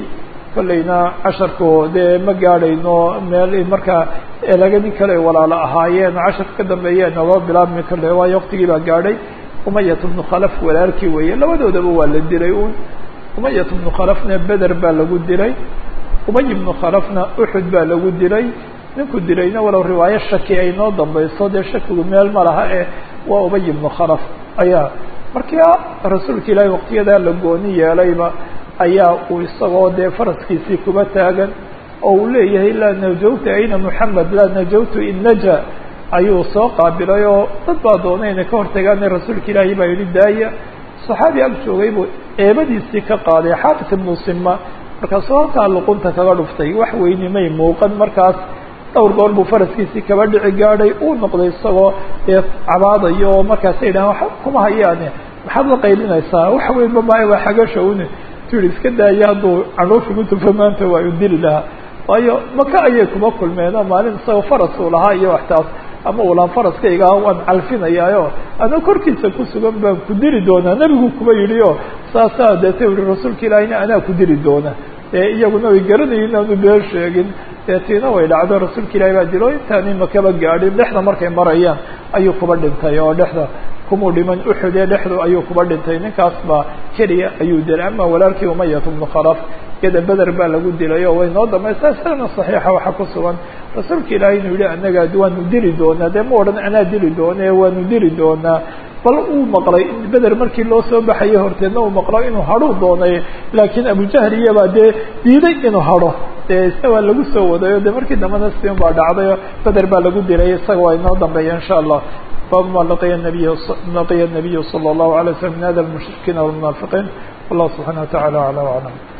kollayna casharku dee ma gaadhayno meel markaa lagadii kale walaalo ahaayeen casharka ka dambeeyeen naloo bilaabmi kale waayo waktigii baa gaadhay umayat bnu khalaf walaalkii weeye labadoodaba waa la dilay un umayat bnu khalafna beder baa lagu dilay umay bnu khalafna uxud baa lagu dilay ninku dilayna walow riwaayo shaki ay noo dambayso dee shakigu meel ma laha eh waa ubay ibnu khalaf ayaa markaa rasuulka ilaahay waqtiyadaa la gooni yeelayba ayaa uu isagoo dee faraskiisii kuba taagan oo uu leeyahay laa najawta ayna moxamed laa najawtu in naja ayuu soo qaabilay oo dad baa doonay inay ka hortagaan rasuulka ilaahay baa yihi daaya saxaabi ag joogay buu eebadiisii ka qaaday xaafis ibnu sima markaasuu halkaa luqunta kaga dhuftay wax weyni may muuqan markaas dhowr goor buu faraskiisii kaba dhici gaadhay uu noqday isagoo dee cabaadayo oo markaasa yidhahan waxa kuma hayaane maxaad la qaylinaysaa wax weynba maayo waa xagasha une tu yihi iska daaya hadduu canuufigu tufo maanta waa u dili lahaa waayo maka ayay kuma kulmeenoo maalin isagoo faras uu lahaa iyo waxtaas ama uu lahaa faraskayga waan calfinayaayo ana korkiisa ku sugan baan ku dili doonaa nebigu kuba yidhi o saasaa deeta yihi rasuulka ilaahina anaa ku dili doona dee iyaguna way garanayin inaanu been sheegin dee tiina way dhacdo rasuulka ilahi baa dilo intaani makaba gaadhin dhexda markay marayaan ayuu kuba dhintay oo dhexda kumuu dhiman uxud ee dhexdu ayuu kuba dhintay ninkaas baa keliya ayuu dilay ama walaalkii umayat bnu khalaf yada beder baa lagu dilay oo way noo damaysaa sanad saxiixa waxaa ku sugan rasuulka ilaahay inuu yihi anaga waanu dili doonaa dee ma odhan anaa dili doona ee waanu dili doonaa bal uu maqlay in beder markii loo soo baxayay horteedna uu maqlo inuu hadhuu doonay laakiin abujahl iyabaa dee diiday inuu hadho dee isna waa lagu soo wadayo dee markii dambena sin baa dhacdayo beder baa lagu dilay isaga waa inoo dambeeya insha allah bab ma laqiya nabiy laqiya nabiyu salى الlahu alay slam min hada lmushrikiina walmunaafiqiin wallahu subxana wa tacala acla aclam